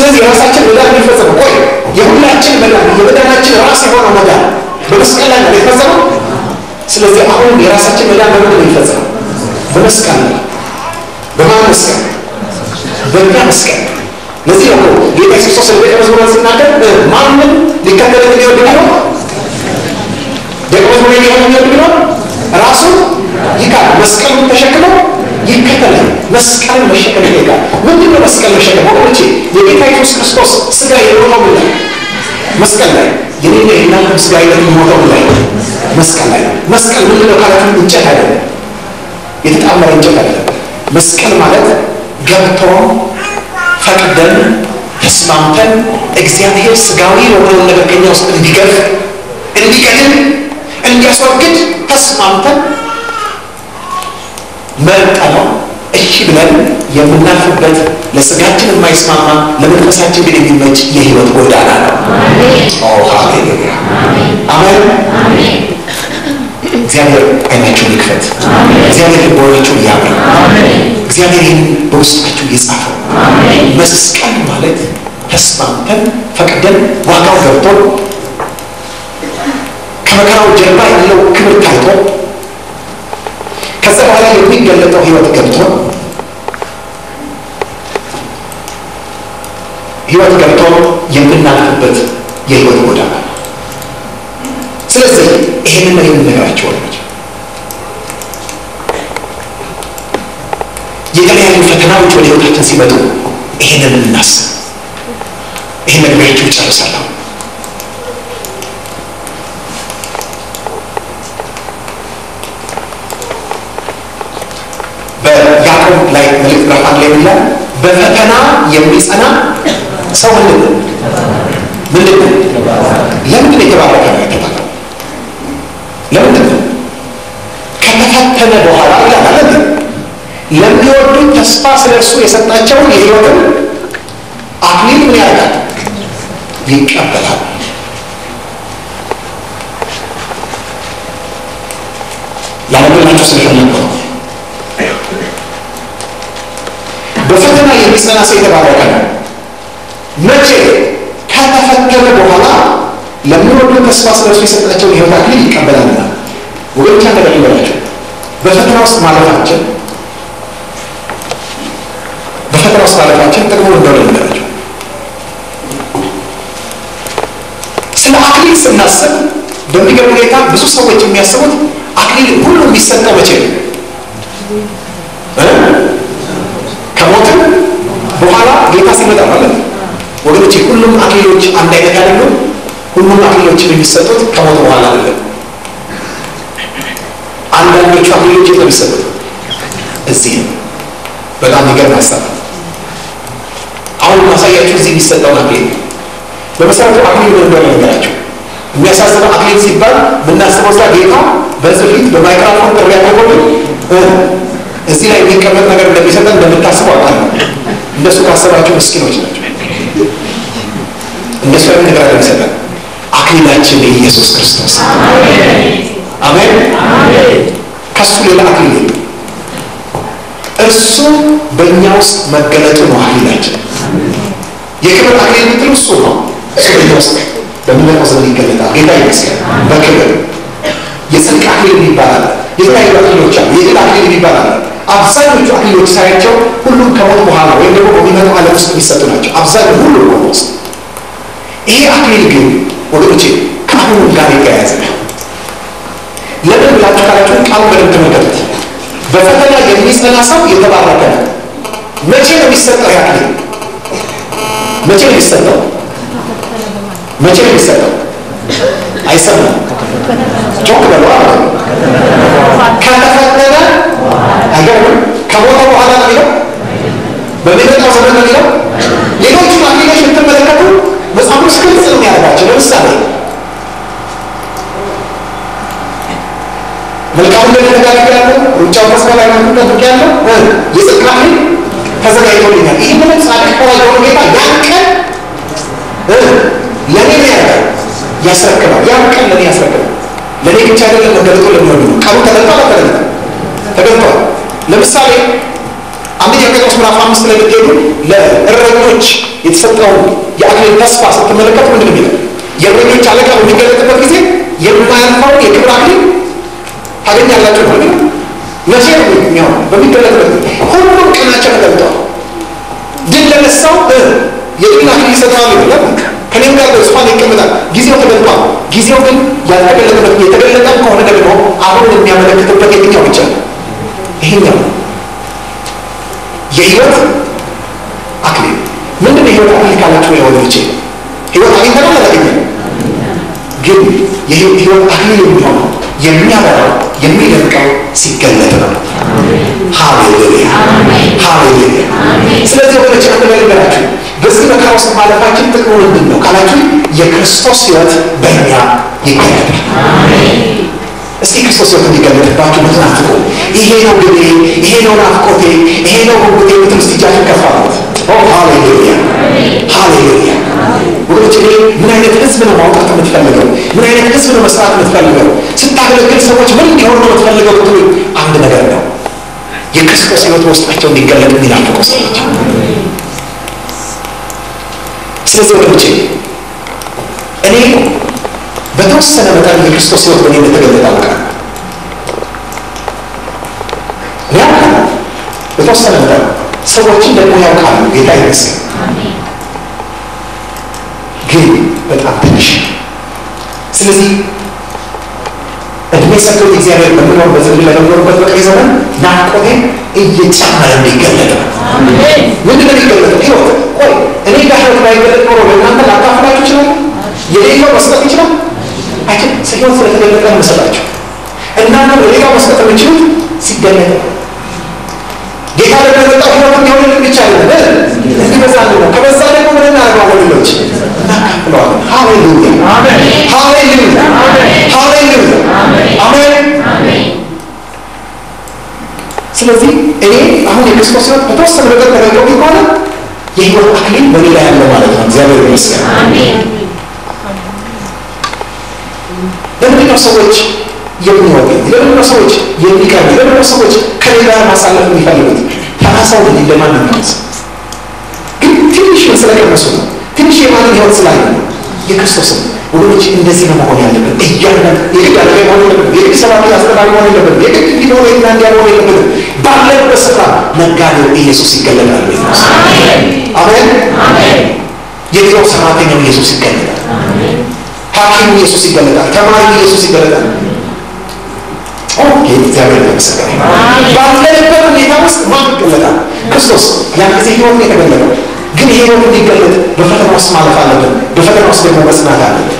ስለዚህ የራሳችን መዳን የሚፈጸመው ቆይ የሁላችን መዳን የመዳናችን ራስ የሆነው መዳን በመስቀል ላይ ነው የተፈጸመው። ስለዚህ አሁን የራሳችን መዳን በምንድን ነው የሚፈጸመው? በመስቀል ነው። በማን መስቀል? በእኛ መስቀል። ለዚህ ነው ጌታ ኢየሱስ ክርስቶስ ደቀ መዝሙራን ሲናገር ማንም ሊከተለኝ የሚወድ ቢኖር ደቀ መዝሙር ሊሆን የሚወድ ቢኖር ራሱን ይካድ መስቀሉን ተሸክሞ ይከተላል። መስቀልን መሸከም ይጠይቃል። ምንድን ነው መስቀል መሸከም? ወገኖቼ የጌታ ኢየሱስ ክርስቶስ ስጋ የሞተው ምን ላይ? መስቀል ላይ። የኔና የእናንተም ስጋ የሞተው ምን ላይ? መስቀል ላይ። መስቀል ምንድን ነው ካላችሁ እንጨት አይደለም፣ የተጣመረ እንጨት አይደለም። መስቀል ማለት ገብቶ ፈቅደን ተስማምተን እግዚአብሔር ስጋዊ የሆነውን ነገር ከኛ ውስጥ እንዲገፍ እንዲገድል እንዲያስወግድ ተስማምተን መርጠነው እሺ ብለን የምናልፍበት ለስጋችን የማይስማማ ለመንፈሳችን ግን የሚመች የህይወት ጎዳና ነው። ሃሌሉያ አሜን። እግዚአብሔር አይናችሁን ይክፈት። እግዚአብሔር ልቦናችሁን ያብራ። እግዚአብሔር ይህን በውስጣችሁ የጻፈው መስቀል ማለት ተስማምተን ፈቅደን ዋጋው ገብቶ ከመከራው ጀርባ ያለው ክብር ታይቶ ከዛ በኋላ የሚገለጠው ህይወት ገብቶ ህይወት ገብቶ የምናልፍበት የህይወት ጎዳና ነው። ስለዚህ ይህንን ነው የምንነግራቸው ወገኖች። የተለያዩ ፈተናዎች ወደ ህይወታችን ሲመጡ ይህንን እናስብ። ይህን ነግሬያችሁ እጨርሳለሁ። በያዕቆብ ላይ መልእክት ምዕራፍ አንድ ላይ ይላል በፈተና የሚጸና ሰው ምንድን ነው? ምንድን ነው? ለምንድን ነው የተባረከ ነው የተባለው? ለምንድን ነው? ከተፈተነ በኋላ ይላል አለ ለሚወዱት ተስፋ ስለ እርሱ የሰጣቸውን የህይወትን አክሊል ምን ያደርጋል? ይቀበላል። ላነብላችሁ ስለፈለግኩ ነው። በፈተና የሚጸና ሰው የተባረከ ነው። መቼ? ከተፈተነ በኋላ ለሚወዱት ተስፋ ስለ እርሱ የሰጣቸውን የህይወት አክሊል ይቀበላልና። ወገኖች አንድ ነገር ልበላችሁ፣ በፈተና ውስጥ ማለፋችን በፈተና ውስጥ ማለፋችን ጥቅሙ እንደሆነ ልንገራቸው። ስለ አክሊል ስናስብ በሚገርም ሁኔታ ብዙ ሰዎች የሚያስቡት አክሊል ሁሉ የሚሰጠው መቼ ነው? ከሞትም በኋላ ጌታ ሲመጣ ማለት ነው። ወገኖቼ ሁሉም አክሊሎች አንድ አይነት አይደሉም። ሁሉም አክሊሎች የሚሰጡት ከሞት በኋላ አይደለም። አንዳንዶቹ አክሊሎች የት ነው የሚሰጡት? እዚህ ነው። በጣም የሚገርም ሀሳብ ነው። አሁን ማሳያችሁ እዚህ የሚሰጠውን አክሊል በመሰረቱ አክሊል ምን እንደሆነ ነገራቸው። የሚያሳስበው አክሊል ሲባል የምናስበው እዛ ጌታ በህዝብ ፊት በማይክራፎን ጥሪ ያደርጎልን እዚህ ላይ የሚቀመጥ ነገር እንደሚሰጠን እንደምታስቡ አውቃለሁ። እንደሱ ካሰባችሁ ምስኪኖች ናቸው። እንደሱ አይነት ነገር እንደሚሰጠን አክሊላችን ኢየሱስ ክርስቶስ አሜን። ከሱ ሌላ አክሊል የለም። እርሱ በእኛ ውስጥ መገለጡ ነው አክሊላችን። የክብር አክሊል የምትሉ እሱ ነው። እሱ በእኛ ውስጥ በሚመጣው ዘመን ይገለጣል። ጌታ ይመስገን። በክብር የጽድቅ አክሊል ይባላል። የተለያዩ አክሊሎች አሉ። የድል አክሊል ይባላል። አብዛኞቹ አክሊሎች ሳያቸው ሁሉም ከሞት በኋላ ወይም ደግሞ በሚመጣው ዓለም ውስጥ የሚሰጡ ናቸው። አብዛኛው ሁሉ ሆነ ውስጥ ይሄ አክሊል ግን ወገኖቼ ከአሁኑ ጋር የተያያዘ ነው። ለምን ብላችሁ ካላችሁ ቃሉ በደንብ ተመልከቱት። በፈተና የሚጸና ሰው የተባረከ ነው። መቼ ነው የሚሰጠው? ያ አክሊል መቼ ነው የሚሰጠው? መቼ ነው የሚሰጠው? አይሰማም። ጮክ በሉ። ከተፈተነ አይገርምም? ከሞተ በኋላ ነው የሚለው፣ በሚመጣው ዘመን ነው የሚለው። ሌሎቹ አክሊሎች ብትመለከቱ መጽሐፍ ቅዱስ ግልጽ ነው የሚያደርጋቸው። ለምሳሌ መልካሙን ነገር ተጋድያለሁ፣ ሩጫውን ተስፋ ላይ ጠብቄያለሁ፣ የጽድቅ አክሊል ተዘጋጅቶልኛል። ይህ ምንም ጻድቅ ከዋጀው ጌታ ያን ቀን ለእኔ ምን ያደርጋል? ያስረክባል። ያን ቀን ለእኔ ያስረክባል። ለእኔ ብቻ አይደለም መገለጦ ለሚሆኑ ነው። ቃሉ ተገልጧል አልተገለጠም? ተገልጧል። ለምሳሌ አንደኛ ጴጥሮስ ምዕራፍ አምስት ላይ ብትሄዱ ለእረኞች የተሰጠውን የአክሊል ተስፋ ስትመለከቱ ምንድን ነው የሚለው? የእረኞች አለቃ በሚገለጥበት ጊዜ የማያልፈውን የክብር አክሊል ታገኛላችሁ ነው የሚለው። መቼ ነው የሚሆን? በሚገለጥበት ጊዜ ሁሉም ቀናቸው ተገልጠዋል። ድል ለነሳው የድል አክሊል ይሰጠዋል ይላል። ከኔም ጋር በዙፋን ይቀመጣል። ጊዜው ተገልጧል። ጊዜው ግን ያልተገለጠበት የተገለጠም ከሆነ ደግሞ አሁን የሚያመለክትበት የትኛው ብቻ ነው? ይሄኛው ነው። የህይወት አክሊል ምንድን ነው? የህይወት አክሊል ካላችሁ ነው ወገኖቼ፣ ህይወት አግኝተናል አላገኘንም? ግን የህይወት አክሊል የሚሆነው የሚያበራው የሚደምቀው ሲገለጥ ነው። ሃሌሉያ ሃሌሉያ። ስለዚህ ወገኖች አንድ ነገር ልንገራችሁ፣ በዚህ መከራ ውስጥ ማለፋችን ጥቅሙ ምንድን ነው ካላችሁ፣ የክርስቶስ ህይወት በእኛ ይገለጣል። እስቲ ክርስቶስ ህይወት እንዲገለጥባችሁ ምትናፍቁ ይሄ ነው ግቤ፣ ይሄ ነው ናፍቆቴ፣ ይሄ ነው ጉጉቴ ምትል እስቲ እጃችሁ ከፍ አድርጉት። ሃሌሉያ ሃሌሉያ። ወገኖች እኔ ምን አይነት ህዝብ ነው ማውጣት የምትፈልገው? ምን አይነት ህዝብ ነው መስራት የምትፈልገው? ስታገለግል ሰዎች ምን እንዲሆኑ ነው የምትፈልገው ብትሉ አንድ ነገር ነው፣ የክርስቶስ ህይወት በውስጣቸው እንዲገለጥ የሚናፍቁ ሰዎች። ስለዚህ ወገኖቼ እኔ በተወሰነ መጠን የክርስቶስ ህይወት በእኔ እንደተገለጠ አውቃለሁ። እኔ አውቃለሁ በተወሰነ መጠን ሰዎችን ደግሞ ያውቃሉ። ጌታ ይመስገን። ግን በጣም ትንሽ ስለዚህ እድሜ ሰጥቶት እግዚአብሔር በምኖር በዘመን ለምኖርበት በቀሪ ዘመን ናፍቆቴ እየጨመረ እንዲገለጥ ነው። ምንድን ነው የሚገለጠው? ህይወት ቆይ እኔ ጋር ህይወት ባይገለጥ ኖሮ ለእናንተ ላካፍላችሁ ይችላል? የሌለው መስጠት ይችላል አይችል ህይወት ስለተገለጠ ነው መሰላችሁ። እናንተ ለሌላው መስጠት የምችሉት ሲገለጥ ጌታ ደግሞ የመጣው ህይወት እንዲሆንልን ብቻ አይደለም፣ እንዲበዛልን ነው። ከበዛ ደግሞ ምን እናደርገዋለን? ሌሎች እናካፍለዋለን። ሃሌሉያ ሃሌሉያ ሃሌሉያ አሜን። ስለዚህ እኔ አሁን የክርስቶስ ህይወት በተወሰነ ነገር ተገልጦ ከሆነ የህይወት አክሊል በኔ ላይ ያለ ማለት ነው። እግዚአብሔር ይመስገን። ለምንድን ነው ሰዎች የሚወዱኝ? ለምንድን ነው ሰዎች የሚቀርቡ? ለምንድን ነው ሰዎች ከኔ ጋር ማሳለፍ የሚፈልጉት? ተናሳው ግን ለማን ነው የሚቀርሰው? ግን ትንሽ ስለቀመሱ ነው። ትንሽ የማንን ህይወት ስላለ ነው። የክርስቶስን ወገኖች እንደዚህ ነው መሆን ያለብን። እያንዳንዱ የግድ አለቃ መሆን የለብን። የግድ ሰባኪ አስተማሪ መሆን የለብን። የግድ እንዲሆነ እና እንዲያ መሆን የለብንም። ባለንበት ስፍራ ነጋዴው ኢየሱስ ይገለጣል። ቤት ውስጥ አሜን። የቢሮው ሰራተኛው ኢየሱስ ይገለጣል። ሐኪሙ ኢየሱስ ይገለጣል። ተማሪው ኢየሱስ ይገለጣል። እግዚአብሔር የተመሰገነ ባለንበት ሁኔታ ውስጥ ማን ይገለጣል? ክርስቶስ። ያን ጊዜ ህይወት ነው የተገለጠው። ግን ይሄ ህይወት እንዲገለጥ በፈተና ውስጥ ማለፍ አለብን። በፈተና ውስጥ ደግሞ መጽናት አለብን።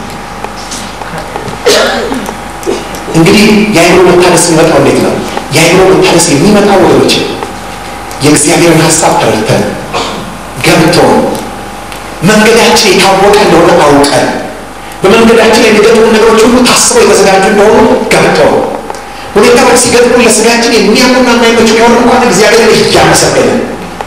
እንግዲህ የአይምሮ መታደስ የሚመጣው እንዴት ነው? የአይምሮ መታደስ የሚመጣው ወገኖች የእግዚአብሔርን ሀሳብ ተረድተን ገብቶን መንገዳችን የታወቀ እንደሆነ አውቀን በመንገዳችን የሚገጥሙ ነገሮች ሁሉ ታስበው የተዘጋጁ እንደሆኑ ገብተው ሁኔታዎች ሲገጥሙ ለስጋችን የሚያምኑና የማይመቹ ቢሆን እንኳን እግዚአብሔርን እያመሰገንን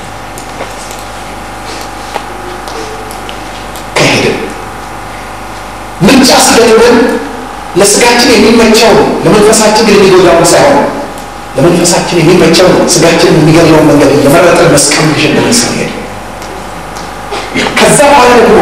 ከሄድን ምርጫ ሲገጥመን ለስጋችን የሚመቸው ለመንፈሳችን ግን የሚጎዳውን ሳይሆን ለመንፈሳችን የሚመቸው ስጋችን የሚገድለውን መንገድ የመረጠን መስቀል ግሽን ስንሄድ ከዛ በኋላ ደግሞ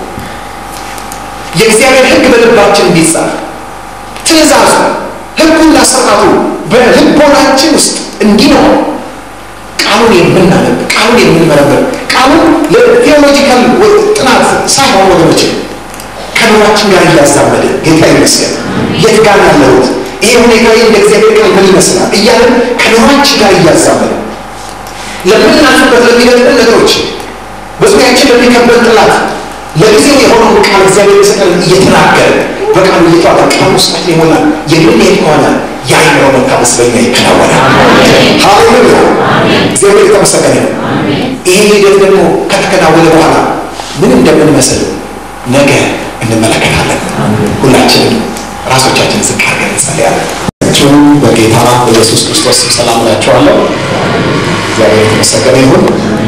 የእግዚአብሔር ሕግ በልባችን እንዲጻፍ ትእዛዙ ሕጉና ስርዓቱ በልቦናችን ውስጥ እንዲኖር ቃሉን የምናነብ ቃሉን የምንመረምር ቃሉን ለቴዎሎጂካል ጥናት ሳይሆን ወገኖች ከኑሯችን ጋር እያዛመደ ጌታ ይመስገን የት ጋር ያለሁት ይሄ ሁኔታ እንደ እግዚአብሔር ቃል ምን ይመስላል እያለን ከኑሯችን ጋር እያዛመደ ለምናልፍበት ለሚገጥመን ነገሮች በዙሪያችን ለሚከበን ጥላት ለጊዜው የሆነውን ቃል እግዚአብሔር የሰጠን እየተናገረ በቃሉ እየተዋጠ ቃል ውስጣችን ይሞላል። የምንሄድ ከሆነ የአይምሮ መታደስ በኛ ይከናወናል። ሃሌሉያ! እግዚአብሔር የተመሰገነ ነው። ይሄ ሂደት ደግሞ ከተከናወነ በኋላ ምን እንደምንመስል ነገ እንመለከታለን። ሁላችንም ራሶቻችን ዝቅ አድርገን እንጸልያለን። በጌታ በኢየሱስ ክርስቶስ ስም ሰላም እላችኋለሁ። እግዚአብሔር የተመሰገነ ይሁን።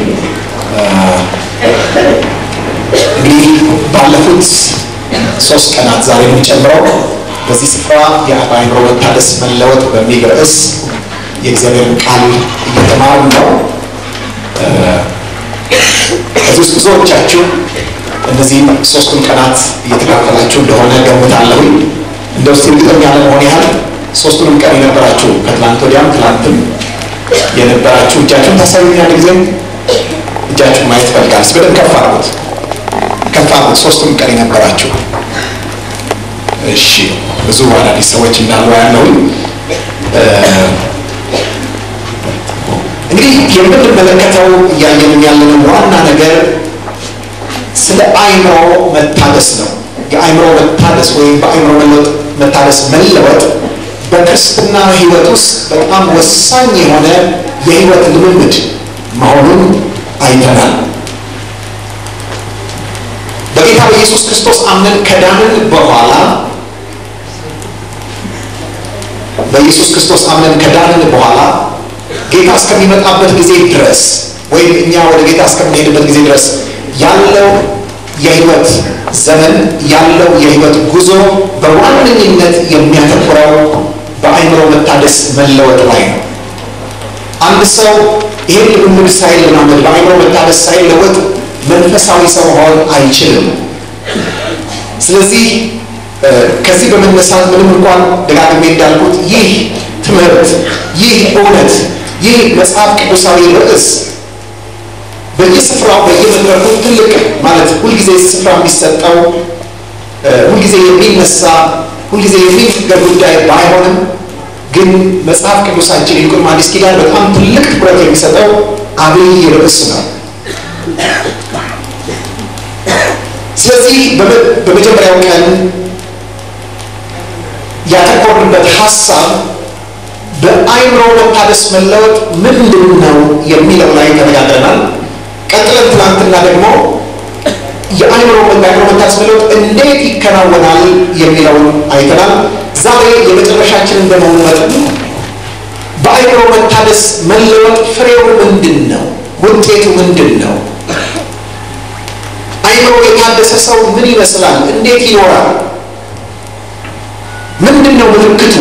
እንግዲህ ባለፉት ሶስት ቀናት ዛሬ የምንጨምረው በዚህ ስፍራ የአእምሮ መታደስ መለወጥ በሚል ርዕስ የእግዚአብሔርን ቃል እየተማርን ነው። ከዚህ ውስጥ ብዙዎቻችሁ እነዚህም ሶስቱን ቀናት እየተካፈላችሁ እንደሆነ ገምታለሁ። እንደ ውስጥ እርግጠኛ ለመሆን ያህል ሶስቱንም ቀን የነበራችሁ ከትላንት ወዲያም ትላንትም የነበራችሁ እጃችሁን ታሳዩኝ። አንድ ጊዜ እጃችሁን ማየት ይፈልጋል። በደንብ ከፍ አድርጉት፣ ከፍ አድርጉት። ሶስቱንም ቀን የነበራችሁ እሺ። ብዙ አዳዲስ ሰዎች እንዳሉ ያለውኝ እንግዲህ የምንመለከተው እያየንም ያለንም ዋና ነገር ስለ አእምሮ መታደስ ነው። የአእምሮ መታደስ ወይም በአእምሮ መለወጥ መታደስ መለወጥ በክርስትና ሕይወት ውስጥ በጣም ወሳኝ የሆነ የሕይወት ልምምድ መሆኑን አይተናል። በጌታ በኢየሱስ ክርስቶስ አምነን ከዳንን በኋላ በኢየሱስ ክርስቶስ አምነን ከዳንን በኋላ ጌታ እስከሚመጣበት ጊዜ ድረስ ወይም እኛ ወደ ጌታ እስከምንሄድበት ጊዜ ድረስ ያለው የህይወት ዘመን ያለው የህይወት ጉዞ በዋነኝነት የሚያተኩረው በአእምሮ መታደስ መለወጥ ላይ ነው። አንድ ሰው ይህን ልምምድ ሳይለማመድ በአእምሮ መታደስ ሳይለወጥ መንፈሳዊ ሰው መሆን አይችልም። ስለዚህ ከዚህ በመነሳት ምንም እንኳን ደጋግሜ እንዳልኩት ይህ ትምህርት፣ ይህ እውነት፣ ይህ መጽሐፍ ቅዱሳዊ ርዕስ በየስፍራው በየመድረኩ ትልቅ ማለት ሁልጊዜ ስፍራ የሚሰጠው ሁልጊዜ የሚነሳ ሁልጊዜ የሚነገር ጉዳይ ባይሆንም ግን መጽሐፍ ቅዱሳችን ይልቁንም አዲስ ኪዳን በጣም ትልቅ ትኩረት የሚሰጠው አብይ ርዕስ ነው። ስለዚህ በመጀመሪያው ቀን ያተኮርንበት ሀሳብ በአእምሮ መታደስ መለወጥ ምንድን ነው የሚለው ላይ ተነጋግረናል። ቀጥለን ትናንትና ደግሞ የአእምሮ በአእምሮ መታደስ መለወጥ እንዴት ይከናወናል የሚለውን አይተናል። ዛሬ የመጨረሻችንን በመሆኑ መጠን በአእምሮ መታደስ መለወጥ ፍሬው ምንድን ነው? ውጤቱ ምንድን ነው? አእምሮ የታደሰ ሰው ምን ይመስላል? እንዴት ይኖራል? ምንድን ነው ምልክቱ?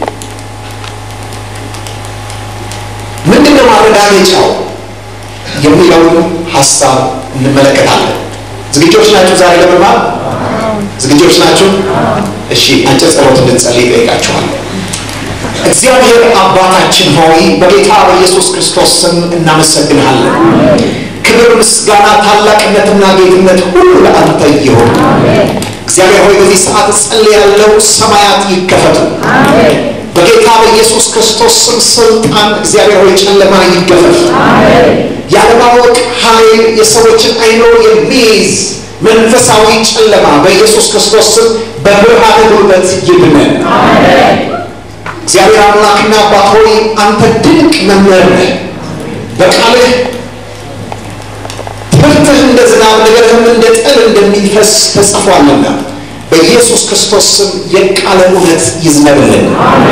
ምንድን ነው ማረጋገጫው የሚለውን ሀሳብ እንመለከታለን። ዝግጆች ናችሁ? ዛሬ ለመማር ዝግጆች ናችሁ? እሺ፣ አጭር ጸሎት እንድንጸልይ እጠይቃችኋለሁ። እግዚአብሔር አባታችን ሆይ በጌታ በኢየሱስ ክርስቶስ ስም እናመሰግንሃለን። ክብር፣ ምስጋና፣ ታላቅነትና ጌትነት ሁሉ ለአንተ ይሁን። እግዚአብሔር ሆይ በዚህ ሰዓት እጸልያለሁ፣ ሰማያት ይከፈቱ። በጌታ በኢየሱስ ክርስቶስ ስም ስልጣን እግዚአብሔር ሆይ ጨለማ ይገፈፍ። ያለማወቅ ኃይል የሰዎችን አይምሮ የሚይዝ መንፈሳዊ ጨለማ በኢየሱስ ክርስቶስ ስም በብርሃን ጉልበት ይብነን። እግዚአብሔር አምላክና አባት ሆይ አንተ ድንቅ መምህር ነህ። በቃልህ ትምህርትህ እንደ ዝናብ ነገርህም እንደ ጠል እንደሚፈስ ተጽፏልና በኢየሱስ ክርስቶስ ስም የቃለ እውነት ይዝነብልን።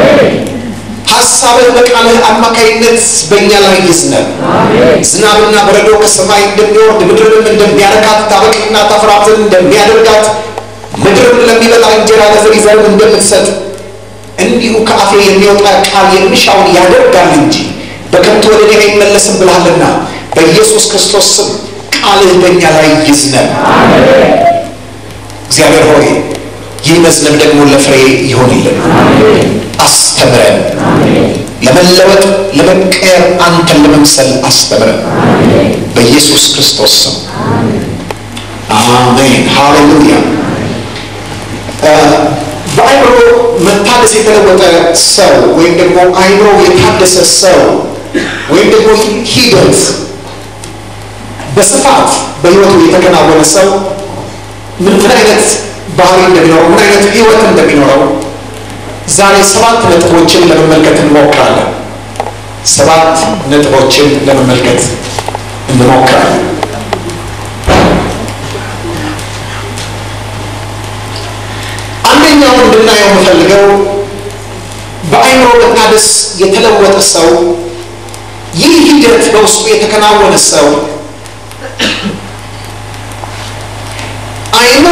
ሀሳብህ በቃልህ አማካይነት በእኛ ላይ ይዝነብ። ዝናብና በረዶ ከሰማይ እንደሚወርድ ምድርንም እንደሚያረካት ታበቅልና ታፈራ ዘንድ እንደሚያደርጋት ምድርም ለሚበላ እንጀራ ለዘሪ ዘርም እንደምትሰጥ እንዲሁ ከአፌ የሚወጣ ቃል የሚሻውን ያደርጋል እንጂ በከንቱ ወደ እኔ አይመለስም ብልሃልና በኢየሱስ ክርስቶስ ስም ቃልህ በእኛ ላይ ይዝነብ። እግዚአብሔር ሆይ ይህ መዝነብ ደግሞ ለፍሬ ይሆንልን። አስተምረን፣ ለመለወጥ ለመቀየር አንተን ለመምሰል አስተምረን። በኢየሱስ ክርስቶስ ስም አሜን። ሃሌሉያ። በአእምሮ መታደስ የተለወጠ ሰው ወይም ደግሞ አእምሮ የታደሰ ሰው ወይም ደግሞ ሂደት በስፋት በህይወቱ የተከናወነ ሰው ምን ምን አይነት ባህሪ እንደሚኖረው ምን አይነት ህይወት እንደሚኖረው ዛሬ ሰባት ነጥቦችን ለመመልከት እንሞክራለን። ሰባት ነጥቦችን ለመመልከት እንሞክራለን። አንደኛው እንድናየው የምፈልገው በአእምሮ መታደስ የተለወጠ ሰው ይህ ሂደት በውስጡ የተከናወነ ሰው አእምሮ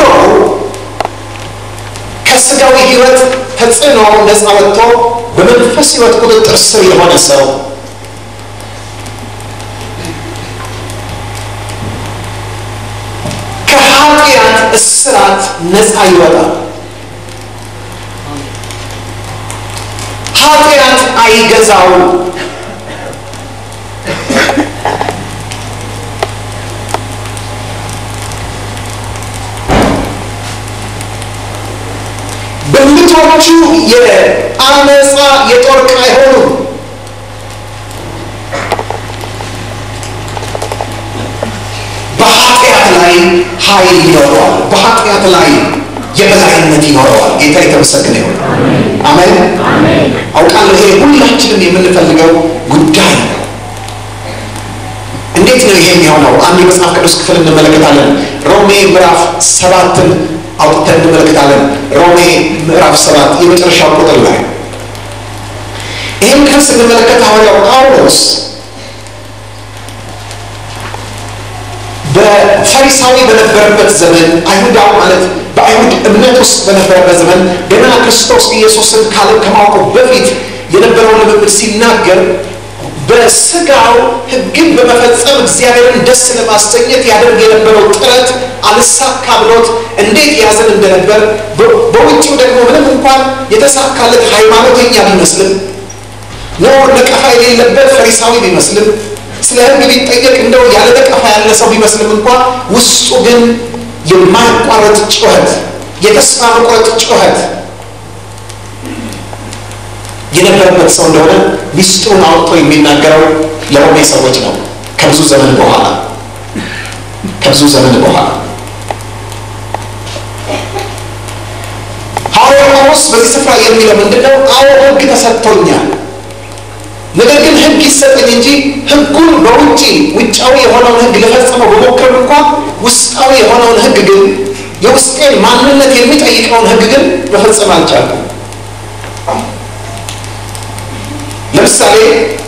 ከስጋዊ ህይወት ተጽዕኖ ነፃ ወጥቶ በመንፈስ ህይወት ቁጥጥር ስር የሆነ ሰው ከኃጢአት እስራት ነፃ ይወጣል። ኃጢአት አይገዛውም። ብልቶቹ የአመፃ የጦር ዕቃ አይሆኑም። በኃጢአት ላይ ኃይል ይኖረዋል። በኃጢአት ላይ የበላይነት ይኖረዋል። ጌታ የተመሰገነ ይሁን። አሜን። አውቃለሁ ይሄ ሁላችንም የምንፈልገው ጉዳይ ነው። እንዴት ነው ይሄ የሚሆነው? አንድ የመጽሐፍ ቅዱስ ክፍል እንመለከታለን። ሮሜ ምዕራፍ ሰባትን አውጥተን እንመለከታለን። ሮሜ ምዕራፍ ሰባት የመጨረሻው ቁጥር ላይ ይህን ክፍል ስንመለከት ሐዋርያው ጳውሎስ በፈሪሳዊ በነበረበት ዘመን አይሁዳው ማለት በአይሁድ እምነት ውስጥ በነበረበት ዘመን ገና ክርስቶስ ኢየሱስን ካለም ከማወቁ በፊት የነበረውን ልምምድ ሲናገር በስጋው ሕግን በመፈጸም እግዚአብሔርን ደስ ለማሰኘት ያደርግ የነበረው ጥረት አልሳካ ብሎት እንዴት ያዘን እንደነበር በውጭው ደግሞ ምንም እንኳን የተሳካለት ሃይማኖተኛ ቢመስልም ነውር ነቀፋ የሌለበት ፈሪሳዊ ቢመስልም ስለ ሕግ ቢጠየቅ እንደው ያለ ነቀፋ ያለ ሰው ቢመስልም እንኳ ውስጡ ግን የማያቋረጥ ጩኸት፣ የተስፋ መቁረጥ ጩኸት የነበረበት ሰው እንደሆነ ሚስጥሩን አውጥቶ የሚናገረው ለሮሜ ሰዎች ነው። ከብዙ ዘመን በኋላ ከብዙ ዘመን በኋላ ሐዋርያው ጳውሎስ በዚህ ስፍራ የሚለው ምንድን ነው? አዎ ሕግ ተሰጥቶኛል ነገር ግን ህግ ይሰጠኝ እንጂ ህጉን በውጭ ውጫዊ የሆነውን ህግ ልፈጽመው በሞክርም እንኳ ውስጣዊ የሆነውን ህግ ግን የውስጤን ማንነት የሚጠይቀውን ህግ ግን መፈጸም አልቻልኩም። ለምሳሌ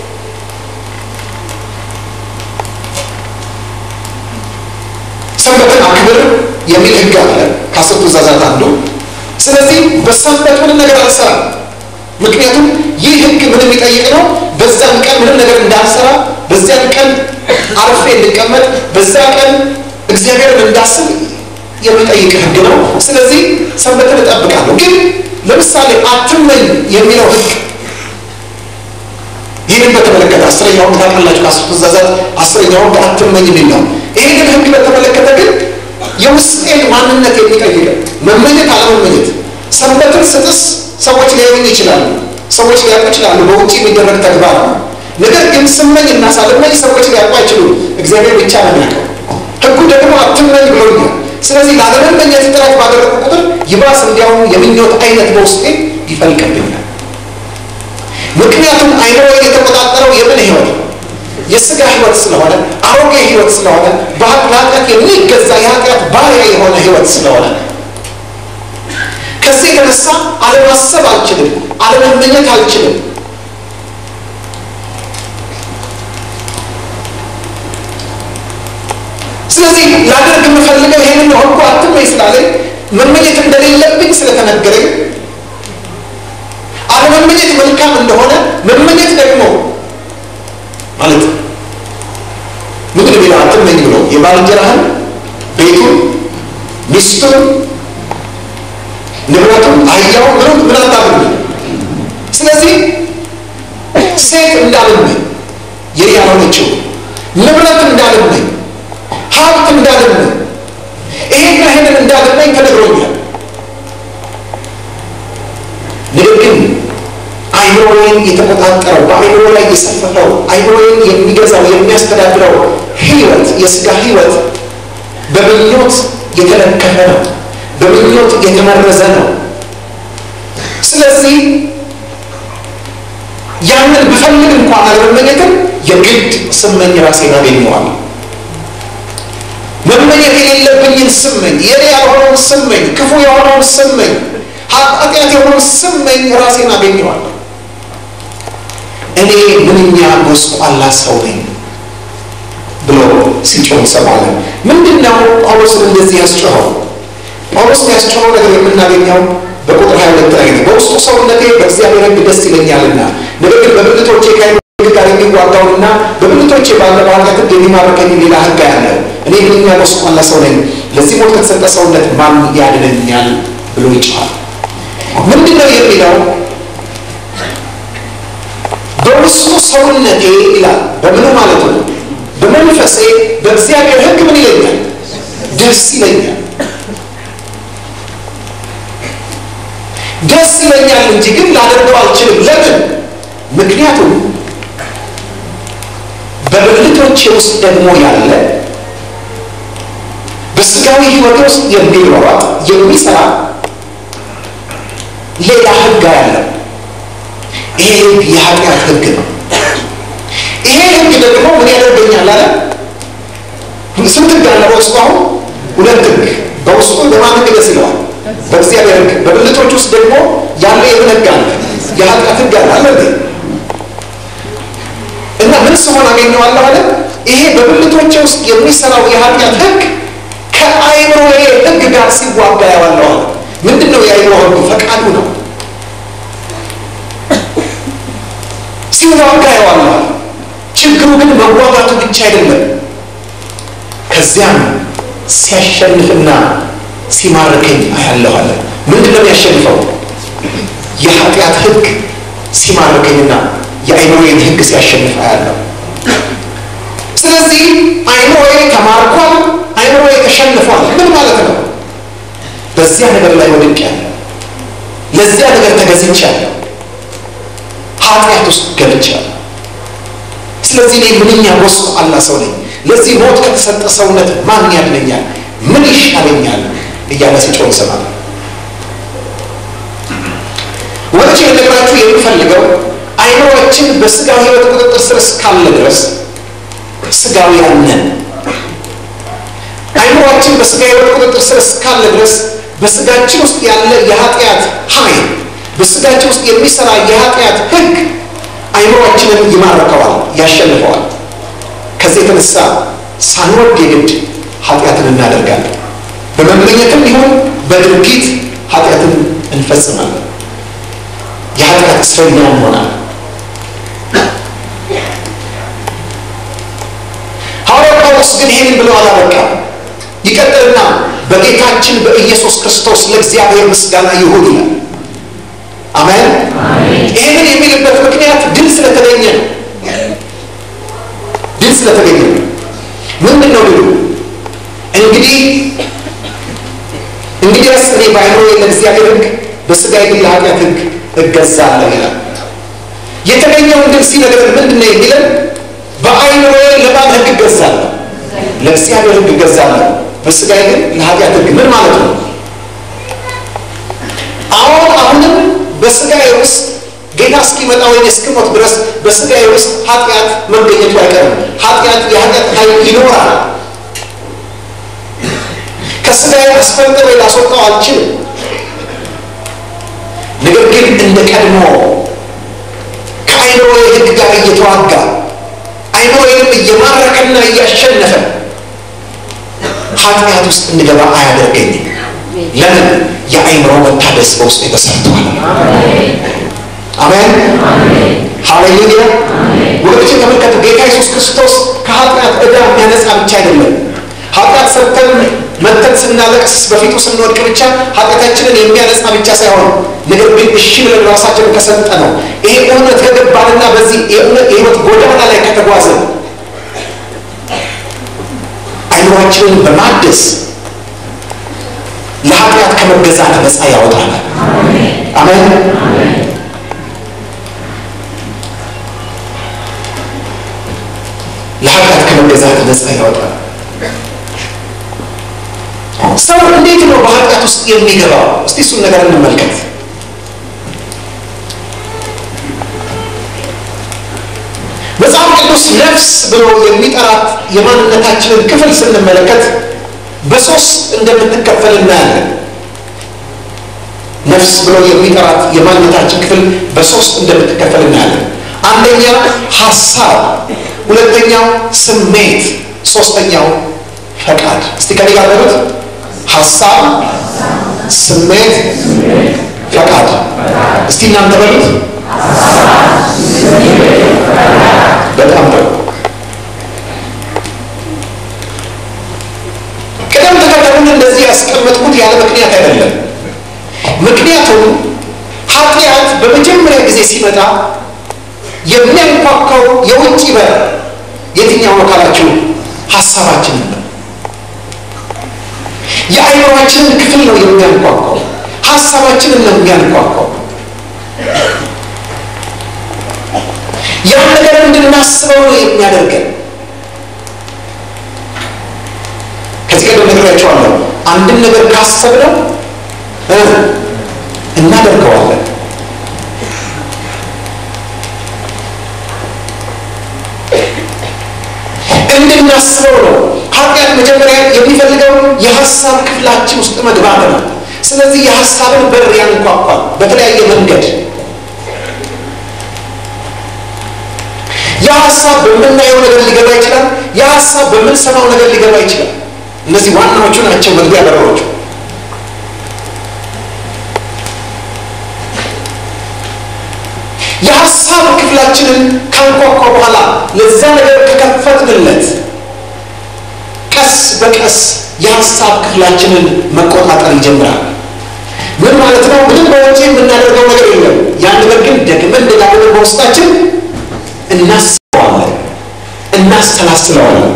ሰንበትን አክብር የሚል ህግ አለ ከአስርቱ ትእዛዛት አንዱ። ስለዚህ በሰንበት ምንም ነገር አልሰራም። ምክንያቱም ይህ ህግ ምን የሚጠይቅ ነው? በዛን ቀን ምንም ነገር እንዳልሰራ፣ በዚያን ቀን አርፌ እንድቀመጥ፣ በዛ ቀን እግዚአብሔርን እንዳስብ የሚጠይቅ ህግ ነው። ስለዚህ ሰንበትን እጠብቃለሁ። ግን ለምሳሌ አትመኝ የሚለው ህግ ይህንን በተመለከተ አስረኛው ህግ ታውቃላችሁ፣ ከአስርቱ ትእዛዛት አስረኛው ህግ አትመኝ የሚል ነው። ይህንን ህግ በተመለከተ ግን የውስጤን ማንነት የሚጠይቅ መመኘት አለመመኘት ሰንበትን ስጥስ ሰዎች ሊያዩኝ ይችላሉ። ሰዎች ሊያውቁ ይችላሉ። በውጭ የሚደረግ ተግባር ነው። ነገር ግን ስመኝ እና ሳልመኝ ሰዎች ሊያውቁ አይችሉም። እግዚአብሔር ብቻ ነው የሚያውቀው። ህጉ ደግሞ አትመኝ ብሎኛል። ስለዚህ ላለመመኘት ጥረት ባደረጉ ቁጥር ይባስ እንዲያውም የምኞት አይነት በውስጤ ይፈልቅብኛል። ምክንያቱም አይምሮ የተቆጣጠረው የምን ህይወት የስጋ ህይወት ስለሆነ አሮጌ ህይወት ስለሆነ በኃጢአት የሚገዛ የኃጢአት ባሪያ የሆነ ህይወት ስለሆነ ከዚህ የተነሳ አለማሰብ አልችልም፣ አለመመኘት አልችልም። ስለዚህ ላደርግ የምፈልገው ይህንን ነው። ህጉ አትመኝ ስላለኝ መመኘት እንደሌለብኝ ስለተነገረኝ አለመመኘት መልካም እንደሆነ መመኘት ደግሞ ማለት ምንድን ነው የሚለው አትመኝ ብሎ የባልንጀራህን ቤቱን ሚስቱን ንብረቱን አህያውን ምንም ምን አታድርግ። ስለዚህ ሴት እንዳልመኝ የኔ ያልሆነችው ንብረት እንዳልመኝ ሀብት እንዳልመኝ ይሄና ይሄንን እንዳልመኝ ተነግሮኛል። ነገር ግን አይምሮዬን የተቆጣጠረው በአይምሮ ላይ የሰፈፈው አይምሮዬን የሚገዛው የሚያስተዳድረው ህይወት የስጋ ህይወት በምኞት የተለከፈ ነው። በምኞት የተመረዘ ነው። ስለዚህ ያንን ብፈልግ እንኳን አለመመኘትም የግድ ስመኝ ራሴን አገኘዋለሁ። መመኘት የሌለብኝን ስመኝ፣ የኔ ያልሆነውን ስመኝ፣ ክፉ የሆነውን ስመኝ፣ ኃጢአት የሆነውን ስመኝ ራሴን አገኘዋለሁ። እኔ ምንኛ ጎስቋላ ሰው ነኝ ብሎ ሲጮህ እንሰማለን። ምንድን ነው ጳውሎስን እንደዚህ ያስጮኸው? ጳውሎስ ያስጮኸው ነገር የምናገኘው በቁጥር ሀያ ሁለት ላይ ነው። በውስጡ ሰውነቴ በእግዚአብሔር ሕግ ደስ ይለኛልና፣ ነገር ግን በብልቶቼ ከሕግ ጋር የሚዋጋውንና በብልቶቼ ባለ በኃጢአት ሕግ የሚማርከኝ ሌላ ሕግ ያለው እኔ ምንኛ ጎስቋላ ሰው ነኝ፣ ለዚህ ሞት ከተሰጠ ሰውነት ማን ያድነኛል ብሎ ይጮኻል። ምንድን ነው የሚለው? በውስጡ ሰውነቴ ይላል። በምኑ ማለት ነው? በመንፈሴ በእግዚአብሔር ሕግ ምን ይለኛል? ደስ ይለኛል። ደስ ይለኛል እንጂ ግን ላደርገው አልችልም። ለምን? ምክንያቱም በብልቶቼ ውስጥ ደግሞ ያለ በስጋዊ ሕይወት ውስጥ የሚሯሯጥ የሚሰራ ሌላ ሕግ ያለው ይሄ ሕግ የኃጢአት ሕግ ነው። ይሄ ሕግ ደግሞ ምን ያደርገኛል አለ? ስንት ሕግ አለ በውስጡ? አሁን ሁለት ሕግ በውስጡ በማን ሕግ ደስ ይለዋል? በእግዚአብሔር ሕግ። በብልቶች ውስጥ ደግሞ ያለ የምን ሕግ አለ? የኃጢአት ሕግ አለ አለ እንዴ? እና ምን ስሆን አገኘዋለሁ አለ? ይሄ በብልቶቼ ውስጥ የሚሰራው የኃጢአት ሕግ ከአይምሮዬ ሕግ ጋር ሲዋጋ ያዋለሁ አለ። ምንድን ነው የአይምሮ ሕግ? ፈቃዱ ነው። ሲዋጋ ያዋለሁ አለ። ችግሩ ግን መዋጋቱ ብቻ አይደለም፣ ከዚያም ሲያሸንፍና ሲማርከኝ አያለሁ አለ። ምንድን ነው የሚያሸንፈው? የኃጢአት ሕግ ሲማርከኝና የአይምሮዬን ሕግ ሲያሸንፍ አያለሁ። ስለዚህ አይምሮዬ ተማርኳል፣ አይምሮዬ ተሸንፏል። ምን ማለት ነው? በዚያ ነገር ላይ ወድቄያለሁ፣ ለዚያ ነገር ተገዝቻለሁ፣ ኃጢአት ውስጥ ገብቻለሁ። ስለዚህ እኔ ምንኛ ጎስቋላ ሰው ነኝ፣ ለዚህ ሞት ከተሰጠ ሰውነት ማን ያድነኛል? ምን ይሻለኛል? እያለ ሲጮህ ይሰማል። ወደች ልነግራችሁ የምፈልገው አይምሮችን በስጋዊ ሕይወት ቁጥጥር ስር እስካለ ድረስ ስጋውያን ነን። አይምሮችን በስጋ ሕይወት ቁጥጥር ስር እስካለ ድረስ በስጋችን ውስጥ ያለ የኃጢአት ኃይል፣ በስጋችን ውስጥ የሚሰራ የኃጢአት ሕግ አይምሮችንን ይማርከዋል፣ ያሸንፈዋል። ከዚህ የተነሳ ሳንወድ የግድ ኃጢአትን እናደርጋለን። በመመኘትም ይሁን በድርጊት ኃጢአትን እንፈጽማለን። የኃጢአት እስረኛ እንሆናለን። ሐዋርያው ጳውሎስ ግን ይህንን ብሎ አላበቃም። ይቀጥልና በጌታችን በኢየሱስ ክርስቶስ ለእግዚአብሔር ምስጋና ይሁን ይላል። አሜን። ይህንን የሚልበት ምክንያት ድል ስለተገኘ ነው። ድል ስለተገኘ ነው። ምንድን ነው ድሉ? እንግዲህ እንግዲያስ እኔ በአይምሮዬ ለእግዚአብሔር ሕግ በሥጋዬ ግን ለኃጢአት ሕግ እገዛለሁ ይላል። የተገኘውን ድል ሲነግረን ምንድን ነው የሚለን? በአይምሮዬ ለማን ሕግ እገዛለሁ? ለእግዚአብሔር ሕግ እገዛለሁ፣ በሥጋዬ ግን ለኃጢአት ሕግ። ምን ማለት ነው? አሁን አሁንም በሥጋዬ ውስጥ ጌታ እስኪመጣ ወይም እስክሞት ድረስ በሥጋዬ ውስጥ ኃጢአት መገኘቱ አይቀርም። ኃጢአት የኃጢአት ኃይል ይኖራል። ከሥጋዬ አስፈልጥሬ ላስወጣው አልችልም። ነገር ግን እንደ ቀድሞ ከአይምሮዬ ሕግ ጋር እየተዋጋ አይምሮዬንም እየማረከና እያሸነፈ ኃጢአት ውስጥ እንገባ አያደርገኝም። ለምን? የአይምሮ መታደስ በውስጥ ተሰርተዋል። አሜን፣ ሃሌሉያ። ወገኖች ተመልከቱ፣ ጌታ ኢየሱስ ክርስቶስ ከኃጢአት ዕዳ የሚያነጻ ብቻ አይደለም። ኃጢአት ሰርተን መተን ስናለቅስ በፊቱ ስንወድቅ ብቻ ኃጢአታችንን የሚያነጻ ብቻ ሳይሆን ነገር ግን እሺ ብለን ራሳችንን ከሰጠ ነው ይሄ እውነት ከገባንና በዚህ የህይወት ጎዳና ላይ ከተጓዝን አይምሯችንን በማደስ ለኃጢአት ከመገዛት ነፃ ያወጣናል። አሜን። ለኃጢአት ከመገዛት ነፃ ያወጣናል። ሰው እንዴት ነው በኃጢአት ውስጥ የሚገባው? እስቲ እሱን ነገር እንመልከት። መጽሐፍ ቅዱስ ነፍስ ብሎ የሚጠራት የማንነታችንን ክፍል ስንመለከት በሶስት እንደምትከፈል እናያለን። ነፍስ ብሎ የሚጠራት የማንነታችን ክፍል በሶስት እንደምትከፈል እናያለን። አንደኛ ሀሳብ፣ ሁለተኛው ስሜት፣ ሶስተኛው ፈቃድ። እስቲ ከኔ ጋር በሉት። ሀሳብ፣ ስሜት፣ ፈቃድ። እስቲ እናንተ በሉት። በጣም ጥሩ። ያስቀመጥኩት ያለ ምክንያት አይደለም። ምክንያቱም ኃጢአት በመጀመሪያ ጊዜ ሲመጣ የሚያንኳኳው የውጭ በር የትኛው ነው ካላችሁ ሀሳባችንን ነው። የአይምሯችንን ክፍል ነው የሚያንኳኳው። ሀሳባችንን ነው የሚያንኳኳው። ያን ነገር እንድናስበው ነው የሚያደርገን። ከዚህ ቀደም ነግሬያቸዋለሁ። አንድን ነገር ካሰብነው እናደርገዋለን። እንድናስበው ነው። ኃጢአት መጀመሪያ የሚፈልገው የሀሳብ ክፍላችን ውስጥ መግባት ነው። ስለዚህ የሀሳብን በር ያንኳኳል በተለያየ መንገድ። የሀሳብ በምናየው ነገር ሊገባ ይችላል። የሀሳብ በምንሰማው ነገር ሊገባ ይችላል። እነዚህ ዋናዎቹ ናቸው መግቢያ በሮቹ። የሀሳብ ክፍላችንን ካንኳኳ በኋላ ለዛ ነገር ከከፈትንለት ቀስ በቀስ የሀሳብ ክፍላችንን መቆጣጠር ይጀምራል። ምን ማለት ነው? ምንም በውጭ የምናደርገው ነገር የለም። ያን ነገር ግን ደግመን ደጋግመን በውስጣችን እናስበዋለን፣ እናስተላስለዋለን።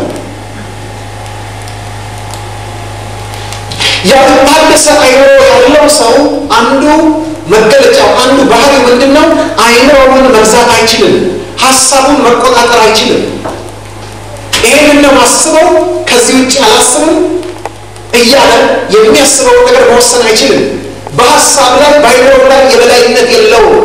ያልታደሰ አይምሮ ያለው ሰው አንዱ መገለጫው አንዱ ባህሪ ምንድን ነው? አይምሮውን መግዛት አይችልም። ሀሳቡን መቆጣጠር አይችልም። ይሄንን ነው ማስበው፣ ከዚህ ውጭ አላስብም እያለ የሚያስበውን ነገር መወሰን አይችልም። በሀሳብ ላይ በአይምሮ ላይ የበላይነት የለውም።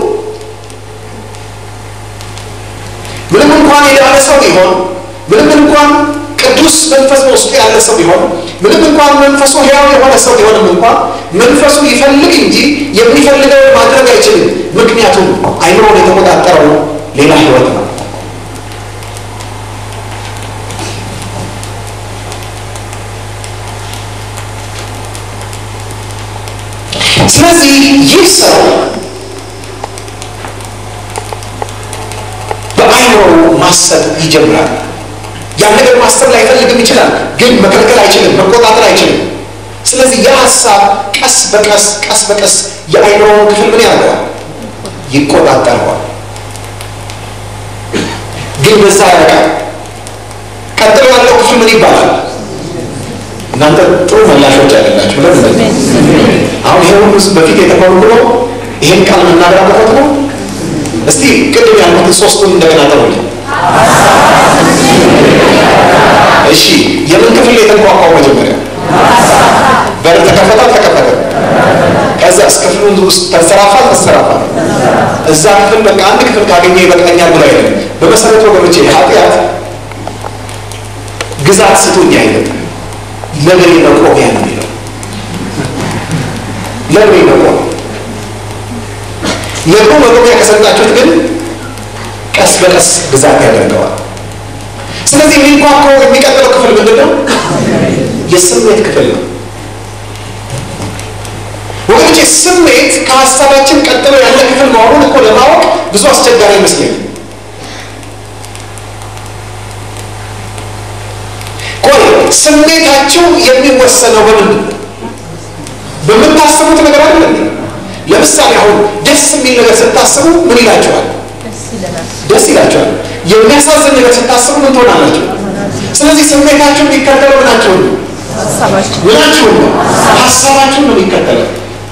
ምንም እንኳን የዳነ ሰው ቢሆን ምንም እንኳን ቅዱስ መንፈስ በውስጡ ያለ ሰው ቢሆን ምንም እንኳን መንፈሱ ሕያው የሆነ ሰው ቢሆንም እንኳን መንፈሱ ይፈልግ እንጂ የሚፈልገው ማድረግ አይችልም። ምክንያቱም አይምሮን የተቆጣጠረው ሌላ ሕይወት ነው። ስለዚህ ይህ ሰው በአይምሮ ማሰብ ይጀምራል። ያን ነገር ማሰብ ላይፈልግም ይችላል፣ ግን መከልከል አይችልም፣ መቆጣጠር አይችልም። ስለዚህ የሀሳብ ቀስ በቀስ ቀስ በቀስ የአይምሮውን ክፍል ምን ያደርገዋል? ይቆጣጠረዋል። ግን በዛ ያበቃል። ቀጥሎ ያለው ክፍል ምን ይባላል? እናንተ ጥሩ መላሾች አይደላችሁ። ለምን አሁን ይሄ ሁሉ በፊት የተባሉ ብሎ ይሄን ቃል መናገር አለበት ነው። እስቲ ቅድም ያልኩትን ሶስቱን እንደገና ተውል። እሺ የምን ክፍል የተንኳኳው? መጀመሪያ በር ተከፈተ አልተከፈተ? ከዛ ክፍሉን ውስጥ ተንሰራፋ ተንሰራፋ። እዛ ክፍል በቃ አንድ ክፍል ካገኘ ይበቃኛል ብሎ አይደለም። በመሰረቱ ወገኖቼ ኃጢአት ግዛት ስጡኝ አይነት ለበሬ መቆሚያ ነው የሚለው ለበሬ መቆሚያ ለእግሩ መቆሚያ ከሰጣችሁት ግን ቀስ በቀስ ግዛት ያደርገዋል። ስለዚህ የሚንኳኳው የሚቀጥለው ክፍል ምንድን ነው? የስሜት ክፍል ነው። ወገኖቼ ስሜት ከሀሳባችን ቀጥሎ ያለ ክፍል መሆኑን እኮ ለማወቅ ብዙ አስቸጋሪ ይመስለኛል። ቆይ ስሜታችሁ የሚወሰነው በምንድን ነው? በምታስቡት ነገር አይደለም። ለምሳሌ አሁን ደስ የሚል ነገር ስታስቡ ምን ይላችኋል? ደስ ይላችኋል። የሚያሳዝን ነገር ስታስቡ ምን ትሆናላችሁ? ስለዚህ ስሜታችሁ የሚከተለው ምናችሁ ነው? ምናችሁ ነው? ሀሳባችሁን ነው የሚከተለው።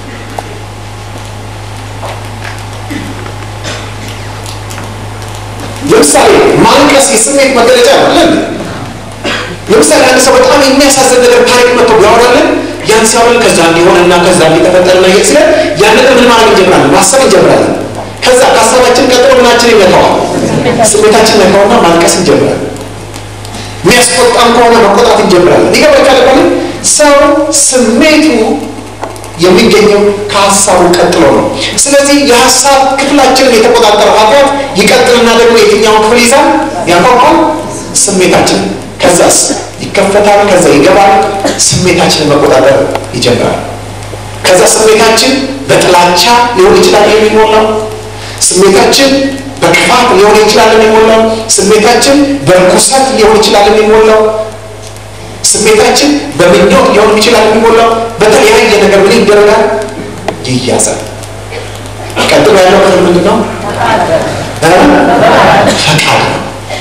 ለምሳሌ ማልቀስ የስሜት መገለጫ ነው። ለምሳሌ አንድ ሰው በጣም የሚያሳዝን ነገር ታሪክ መጥቶ ቢያወራልን ያን ሲያወራል ከዛ እንዲሆንና ከዛ እንዲተፈጠርና ይሄ ሲለ ያን ነገር ምን ማድረግ እንጀምራለን? ማሰብ እንጀምራለን። ከዛ ከሀሳባችን ቀጥሎ ምናችን ይነካዋል? ስሜታችን ነካውና ማልቀስ እንጀምራለን። የሚያስቆጣም ከሆነ መቆጣት እንጀምራለን። ይገባችኋል? ባለ ሰው ስሜቱ የሚገኘው ከሀሳቡ ቀጥሎ ነው። ስለዚህ የሀሳብ ክፍላችንን የተቆጣጠረው ኃጢአት ይቀጥልና ደግሞ የትኛውን ክፍል ይዛል? ያንኳኳል? ስሜታችን ከዛስ ይከፈታል። ከዛ ይገባል። ስሜታችንን መቆጣጠር ይጀምራል። ከዛ ስሜታችን በጥላቻ ሊሆን ይችላል የሚሞላው። ስሜታችን በክፋት ሊሆን ይችላል የሚሞላው። ስሜታችን በርኩሰት ሊሆን ይችላል የሚሞላው። ስሜታችን በምኞት ሊሆን ይችላል የሚሞላው በተለያየ ነገር ምን ይደረጋል? ይያዛል። ቀጥሎ ያለው ክፍል ምንድን ነው? ፈቃድ ነው።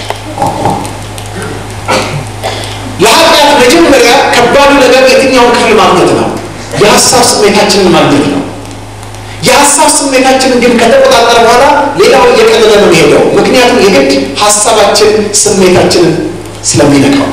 ለኃጢአት መጀመሪያ ከባዱ ነገር የትኛውን ክፍል ማግኘት ነው? የሀሳብ ስሜታችንን ማግኘት ነው። የሀሳብ ስሜታችንን ግን ከተቆጣጠረ በኋላ ሌላው እየቀለለ ነው የሚሄደው። ምክንያቱም የግድ ሀሳባችን ስሜታችንን ስለሚነካው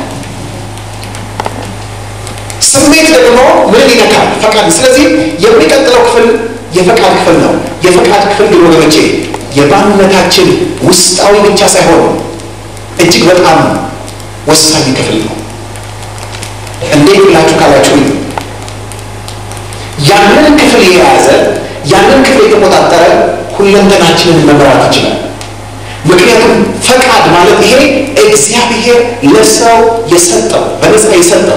ስሜት ደግሞ ምን ይነካል? ፈቃድ። ስለዚህ የሚቀጥለው ክፍል የፈቃድ ክፍል ነው። የፈቃድ ክፍል ግን ወገኖቼ የማንነታችን ውስጣዊ ብቻ ሳይሆን እጅግ በጣም ወሳኝ ክፍል ነው። እንዴት ብላችሁ ካላችሁ ያንን ክፍል የያዘ ያንን ክፍል የተቆጣጠረ ሁለንተናችንን መምራት ይችላል። ምክንያቱም ፈቃድ ማለት ይሄ እግዚአብሔር ለሰው የሰጠው በነፃ የሰጠው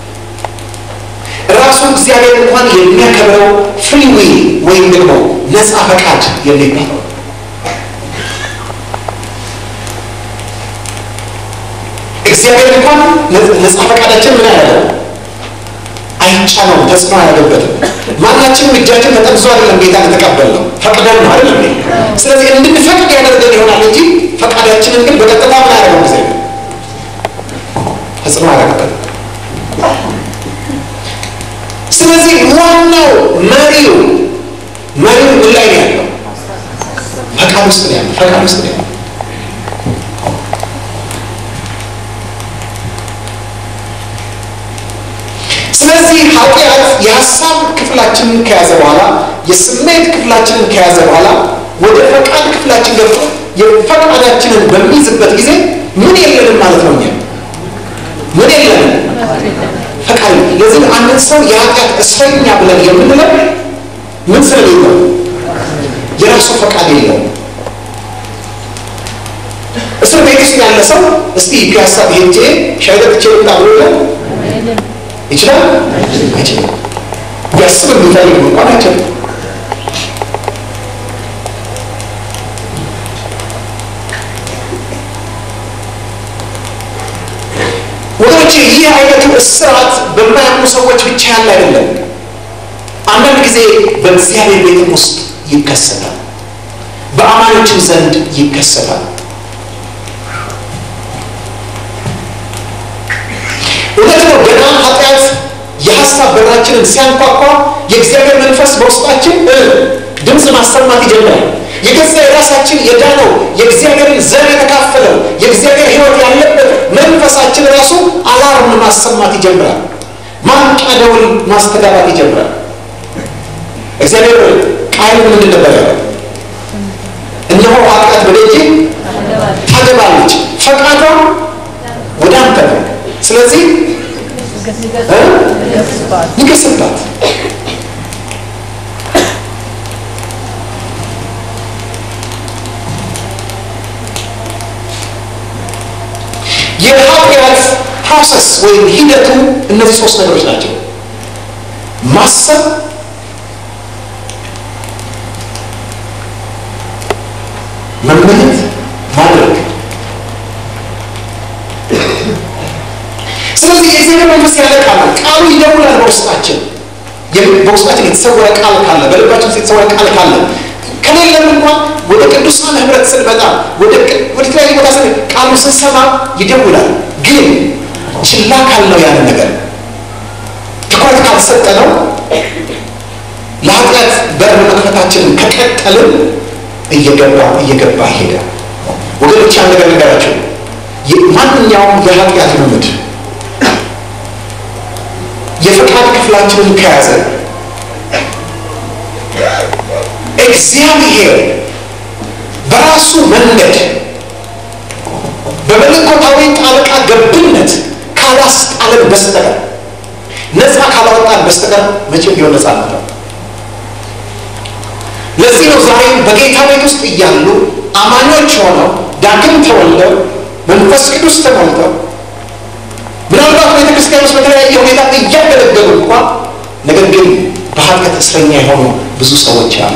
ራሱ እግዚአብሔር እንኳን የሚያከብረው ፍሪ ዊል ወይም ደግሞ ነፃ ፈቃድ የሚባለው እግዚአብሔር እንኳን ነፃ ፈቃዳችን ምን ያደረገው አይጫነውም፣ ተጽዕኖ አያደርግበትም። ማናችንም እጃችን ተጠምዞ አይደለም ጌታን የተቀበልነው ፈቅደን ነው አይደለም። ስለዚህ እንድንፈቅድ ያደርገን ይሆናል እንጂ ፈቃዳችንን ግን በቀጥታ ምን ያደረገው ጊዜ ተጽዕኖ አያደርግበትም። ስለዚህ ዋናው መሪው መሪው ምን ላይ ነው ያለው? ፈቃድ ውስጥ ነው ያለው። ፈቃድ ውስጥ ነው ያለው። ስለዚህ ኃጢአት የሀሳብ ክፍላችንን ከያዘ በኋላ የስሜት ክፍላችንን ከያዘ በኋላ ወደ ፈቃድ ክፍላችን ገብቶ የፈቃዳችንን በሚይዝበት ጊዜ ምን የለንም ማለት ነው። እኛ ምን የለንም ፈቃድ። ለዚህ አንድን ሰው የኃጢአት እስረኛ ብለን የምንለው ምን ስለሌለው የራሱ ፈቃድ የለውም። እስር ቤት ውስጥ ያለ ሰው እስቲ ፒያሳ ሄጄ ሻይ ጠጥቼ ልምጣ ብሎ ይላል ይችላል? አይችልም። ቢያስብ የሚፈልግ እንኳን አይችልም። ወገኖቼ ይህ አይነቱ እስራት በማያምኑ ሰዎች ብቻ ያለ አይደለም። አንዳንድ ጊዜ በእግዚአብሔር ቤትም ውስጥ ይከሰታል፣ በአማኞችም ዘንድ ይከሰታል። እውነት ነው። ገና ኃጢአት የሀሳብ በራችንን ሲያንኳኳ የእግዚአብሔር መንፈስ በውስጣችን ድምፅ ማሰማት ይጀምራል። የገዛ የራሳችን የዳነው የእግዚአብሔርን ዘር የተካፈለው የእግዚአብሔር ሕይወት ያለበት መንፈሳችን ራሱ አላርም ማሰማት ይጀምራል። ማንቂያ ደውል ማስተጋባት ይጀምራል። እግዚአብሔር ቃል ምንድን ነበር ያለው? እነሆ ኃጢአት በደጅ ታገባለች፣ ፈቃዷ ወደ አንተ ነው። ስለዚህ ንገስባት። የኃጢአት ፕሮሰስ ወይም ሂደቱ እነዚህ ሶስት ነገሮች ናቸው። ማሰብ፣ መመኘት፣ ማድረግ ስለዚህ የእግዚአብሔር መንፈስ ያለ ቃል ቃሉ ይደውላል በውስጣችን በውስጣችን የተሰወረ ቃል ካለ በልባችን ውስጥ የተሰወረ ቃል ካለ ከሌለም እንኳን ወደ ቅዱሳን ህብረት ስንመጣ ወደ ተለያዩ ቦታ ስን ቃሉ ስንሰማ ይደውላል። ግን ችላ ካልነው ያንን ነገር ትኩረት ካልሰጠነው ለኃጢአት በር መክፈታችንን ከቀጠልን እየገባ እየገባ ይሄዳል። ወገኖች ያን ነገር ነገራቸው ማንኛውም የኃጢአት ልምድ የፈቃድ ክፍላችንን ከያዘ እግዚአብሔር በራሱ መንገድ በመለኮታዊ ጣልቃ ገብነት ካላስጣለን በስተቀር ነፃ ካላወጣን በስተቀር መቼም ቢሆን ነፃ ነው። ለዚህ ነው ዛሬም በጌታ ቤት ውስጥ እያሉ አማኞች ሆነው ዳግም ተወልደው መንፈስ ቅዱስ ተሞልተው ምናልባት ቤተ ክርስቲያን ውስጥ በተለያየ ሁኔታ እያገለገሉ እንኳ ነገር ግን በኃጢአት እስረኛ የሆኑ ብዙ ሰዎች አሉ።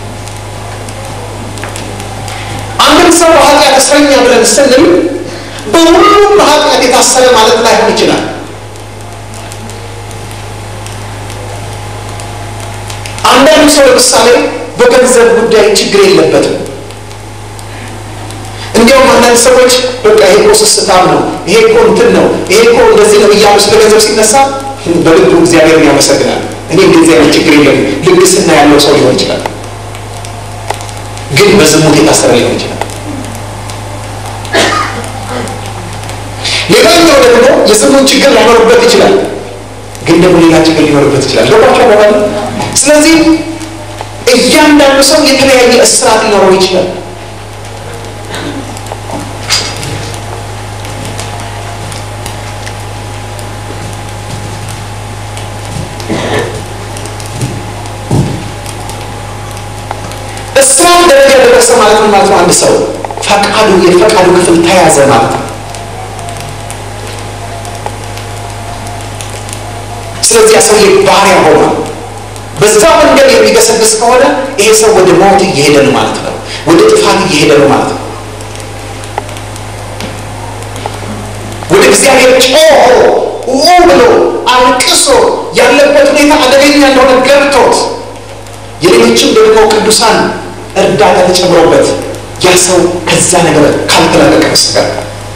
አንድን ሰው በኃጢአት እስረኛ ብለን ስንል በሁሉም በኃጢአት የታሰረ ማለት ላይሆን ይችላል። አንዳንድ ሰው ለምሳሌ በገንዘብ ጉዳይ ችግር የለበትም። እንዲያውም አንዳንድ ሰዎች በቃ ይሄ እኮ ስስታም ነው፣ ይሄ እኮ እንትን ነው፣ ይሄ እኮ እንደዚህ ነው እያሉ ስለ ገንዘብ ሲነሳ በልቡ እግዚአብሔርን ያመሰግናል። እኔ እንደዚህ አይነት ችግር የለም። ልግስና ያለው ሰው ሊሆን ይችላል፣ ግን በዝሙት የታሰረ ሊሆን ይችላል። ሌላኛው ደግሞ የዝሙት ችግር ላይኖርበት ይችላል፣ ግን ደግሞ ሌላ ችግር ሊኖርበት ይችላል። ገባቸው አባባል። ስለዚህ እያንዳንዱ ሰው የተለያየ እስራት ሊኖረው ይችላል። እስራት ደረጃ ደረሰ ማለት ነው ማለት ነው። አንድ ሰው ፈቃዱ የፈቃዱ ክፍል ተያዘ ማለት ነው። ስለዚህ ያ ሰውዬ ባሪያ ሆኗል። በዛ መንገድ የሚገሰግስ ከሆነ ይሄ ሰው ወደ ሞት እየሄደ ነው ማለት ነው። ወደ ጥፋት እየሄደ ነው ማለት ነው። ወደ እግዚአብሔር ጮሆ ኡ ብሎ አልቅሶ ያለበት ሁኔታ አደገኛ እንደሆነ ገብቶት የሌሎችም ደግሞ ቅዱሳን እርዳታ ተጨምሮበት ያ ሰው ከዛ ነገር ካልተላቀቀ በስተቀር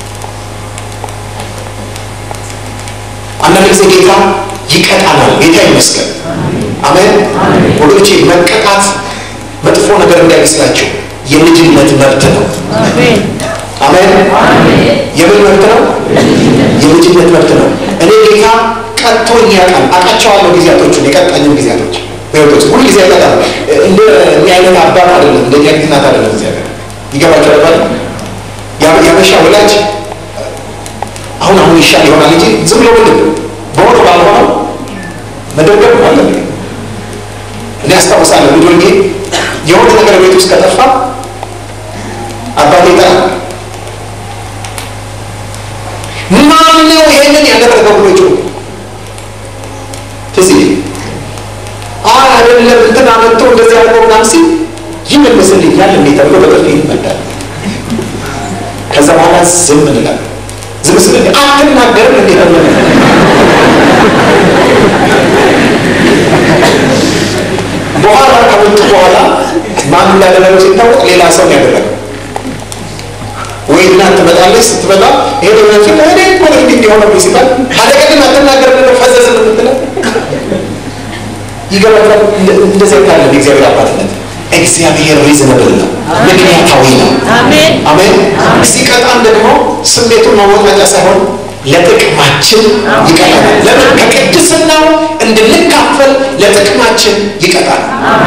አንዳንድ ጊዜ ጌታ ይቀጣናል። ጌታ ይመስገን። አሜን ወገኖቼ፣ መቀጣት መጥፎ ነገር እንዳይመስላችሁ የልጅነት መብት ነው። አሜን የምን መብት ነው? የልጅነት መብት ነው። እኔ ጌታ ቀጥቶኝ ያውቃል። አውቃቸዋለሁ ጊዜያቶቹን የቀጣኝም ጊዜያቶች በህይወቶች ሁሉ ጊዜ ያቀጣል። እንደ እኛ አይነት አባት አይደለም፣ እንደ አይነት እናት አይደለም። እግዚአብሔር ይገባቸው ነበር። ያበሻ ወላጅ አሁን አሁን ይሻል ይሆናል እንጂ ዝም ብሎ ምንድን በሆነ ባልሆነው መደገፍ አለ። እኔ አስታውሳለሁ ልጅ ወልጌ የሆነ ነገር ቤት ውስጥ ከጠፋ አባቴ ይጠራል። ማን ነው ይሄንን ያደረገው ብሎ ጮ ትዝ ይለኝ አይደለም እንትን አመጥቶ እንደዚህ አድርጎ ምናምን ሲል ይመልስልኛል እንዴ ተብሎ በጥፊ ይመታል። ከዛ በኋላ ዝም እንላለን። ዝም ስለ አትናገርም እንዴ ተብሎ በኋላ ከወጡ በኋላ ማን እንዳደረገው ሲታወቅ ሌላ ሰው ያደረገው ወይ እናት ትመጣለች። ስትመጣ ይሄ ደብረፊ እኔ እኮ ነው እንዲህ እንዲሆነብኝ ሲባል አለቀድም አትናገር ብለው ፈዘዝ ነው የምትለው ይገባል። እንደዚህ ካለ እግዚአብሔር አባትነት እግዚአብሔር ሪዝነብል ነው፣ ምክንያታዊ ነው። አሜን። ሲቀጣን ደግሞ ስሜቱን መወጣጫ ሳይሆን ለጥቅማችን ይቀጣል። ለምን? ከቅድስናው እንድንካፈል ለጥቅማችን ይቀጣል።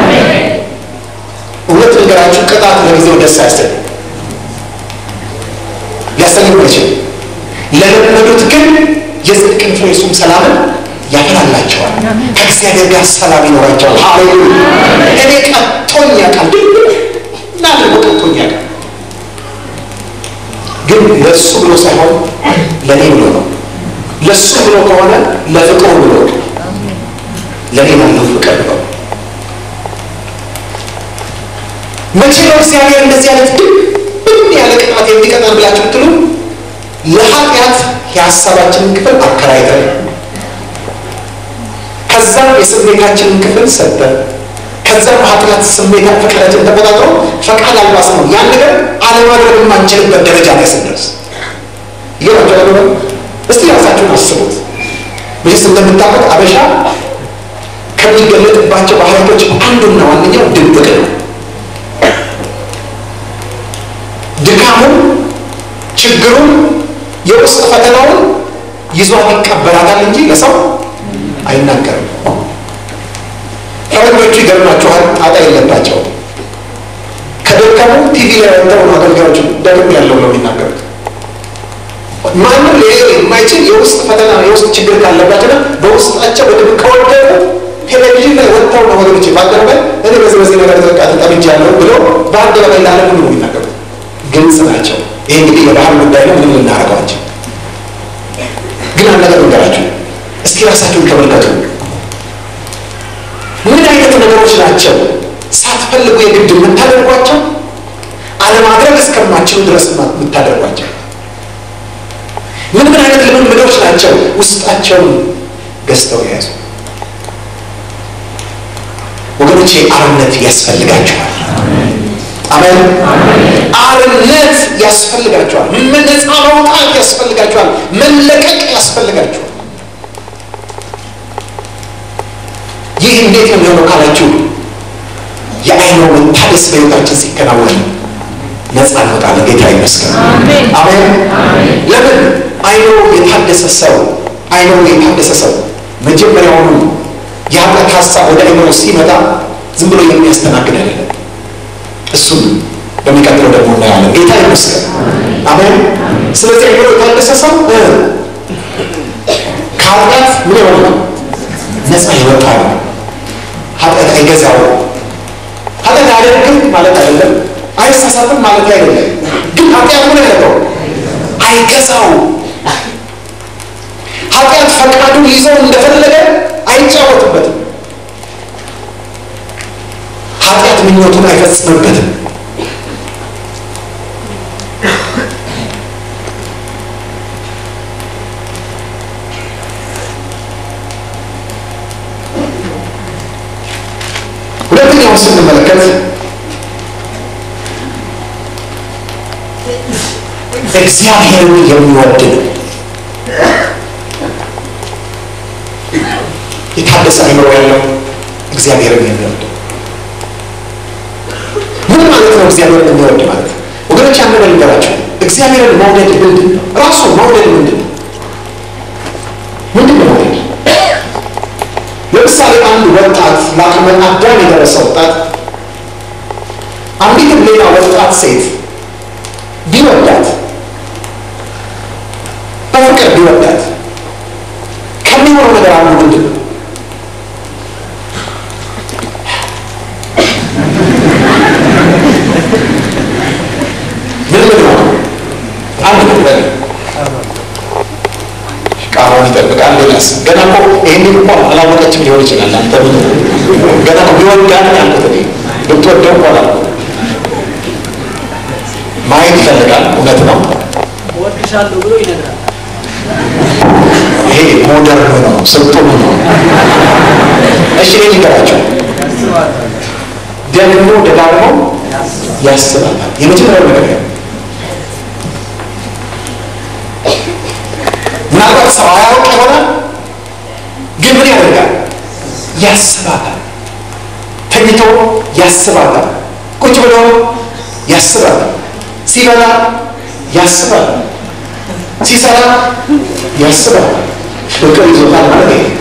እውነት ነገራችሁ፣ ቅጣት ለጊዜው ደስ አያሰኝም፣ ሊያሰኝም አይችልም። ለለመዱት ግን የጽድቅን ፍሬ እሱም ሰላምን ያፈላላቸዋል። ከእግዚአብሔር ጋር ሰላም ይኖራቸዋል። ሃሌሉያ! እኔ ቀጥቶኝ ያውቃል፣ ድንግል እናድርጎ ቀጥቶኝ ያውቃል። ግን ለእሱ ብሎ ሳይሆን ለእኔ ብሎ ነው። ለእሱ ብሎ ከሆነ ለፍቅሩ ብሎ ለእኔ ላለው ፍቅር ብሎ መቼ ነው እግዚአብሔር እንደዚህ አይነት ድብን ያለ ቅጣት የሚቀጣን ብላችሁ ብትሉ ለኃጢአት የሀሳባችንን ክፍል አከራይተን ከዛም የስሜታችንን ክፍል ሰጠን ከዛም ኃጢአት ስሜታ ፈቃዳችን ተቆጣጥሮ ፈቃድ አልባስ ነው ያን ነገር አለማድረግ የማንችልበት ደረጃ ላይ ስንደርስ ይገባቸዋል። እስቲ ራሳችሁን አስቡት። መቼስ እንደምታውቁት አበሻ ከሚገለጥባቸው ባህሪያቶች አንዱና ዋነኛው ድብቅ ነው። ድካሙን፣ ችግሩን፣ የውስጥ ፈተናውን ይዟት ይቀበላታል እንጂ ለሰው አይናገርም። ፈረንጆቹ ይገርማችኋል፣ ጣጣ የለባቸው። ከደከሙ ቲቪ ላይ ወጥተው ነው አገልጋዮቹ ደግም ያለው ነው የሚናገሩት። ማንም ሊያየው የማይችል የውስጥ ፈተና የውስጥ ችግር ካለባቸውና በውስጣቸው በድብቅ ከወደቁ ቴሌቪዥን ላይ ወጥተው ነው ወገኖች በአደባባይ እኔ በዚህ በዚህ ነገር ተጠቃ ተጠብጃለሁ ብሎ በአደባባይ ላለ ሁሉ ነው የሚናገሩት። ግልጽ ናቸው። ይሄ እንግዲህ የባህል ጉዳይ ነው። ምንም ልናደርገዋቸው ግን አንድ ነገር ንገራችሁ እስኪ ራሳችሁን ተመልከቱ። ምን አይነት ነገሮች ናቸው ሳትፈልጉ የግድ የምታደርጓቸው አለማድረግ እስከማችሉ ድረስ የምታደርጓቸው? ምን ምን አይነት ልምምዶች ናቸው ውስጣቸውን ገዝተው የያዙ? ወገኖች ወገኖቼ አርነት ያስፈልጋቸዋል። አሜን። አርነት ያስፈልጋቸዋል። ነፃ መውጣት ያስፈልጋቸዋል። መለቀቅ ያስፈልጋቸዋል። ይህ እንዴት ነው የሚሆነው ካላችሁ የአይኖ መታደስ በሕይወታችን ሲከናወን ነፃ እንወጣለን። ጌታ ይመስገን። አሜን። ለምን አይኖ የታደሰ ሰው አይኖ የታደሰ ሰው መጀመሪያውኑ የኃጢአት ሀሳብ ወደ አይምሮ ሲመጣ ዝም ብሎ የሚያስተናግድ አይደለም። እሱም በሚቀጥለው ደግሞ እናያለን። ጌታ ይመስገን። አሜን። ስለዚህ አይምሮ የታደሰ ሰው ከኃጢአት ምን የሆነ ነው? ነፃ የወጣ ነው። ኃጢአት አይገዛው። ኃጢአት አያደርግም ማለት አይደለም። አይሳሳትም ማለት አይደለም። ግን ኃጢአት ምን ያደርገው? አይገዛው። ኃጢአት ፈቃዱን ይዘው እንደፈለገ አይጫወትበትም። ኃጢአት ምኞቱን አይፈጽምበትም። ሁለተኛውን ስንመለከት እግዚአብሔርን የሚወድ ነው። የታደሰ አይምሮ ያለው እግዚአብሔርን የሚወድ ምን ማለት ነው? እግዚአብሔርን የሚወድ ማለት ወገኖች፣ ያን ነገር ልንገራቸው። እግዚአብሔርን መውደድ ምንድን ነው? ራሱ መውደድ ምንድን ነው? ምንድን ነው መውደድ? ለምሳሌ አንድ ወጣት ለአቅመ አዳም የደረሰ ወጣት አንዲትም ሌላ ወጣት ሴት ቢወዳት በፍቅር ቢወዳት ከሚሆነው ነገር አንዱ ምንድን ነው? ምን ምን ነው? አንድ ነገር ቃሉን ይጠብቃል። ሌላስ ገና እኮ ይህንን እኮ አላወቀችም ሊሆን ይችላል። አንተ ምን ገና እኮ ቢወዳት ያልኩት እኔ ብትወደው እኮ አላልኩም። ማየት ይፈልጋል። እውነት ነው። እወድሻለሁ ብሎ ይነግራል። ይሄ ሞደርን ነው፣ ስልጡን ነው። እሺ እኔ ልንገራቸው፣ ደግሞ ደጋግሞ ያስባል። የመጀመሪያው ነገር ነው። ምናልባት ሰው አያውቅ ይሆናል፣ ግን ምን ያደርጋል? ያስባታል። ተኝቶ ያስባታል። ቁጭ ብሎ ያስባታል። ሲበላ ያስባታል። ሲሰራ ያስባል። ፍቅር ይዞታል ማለት ነው።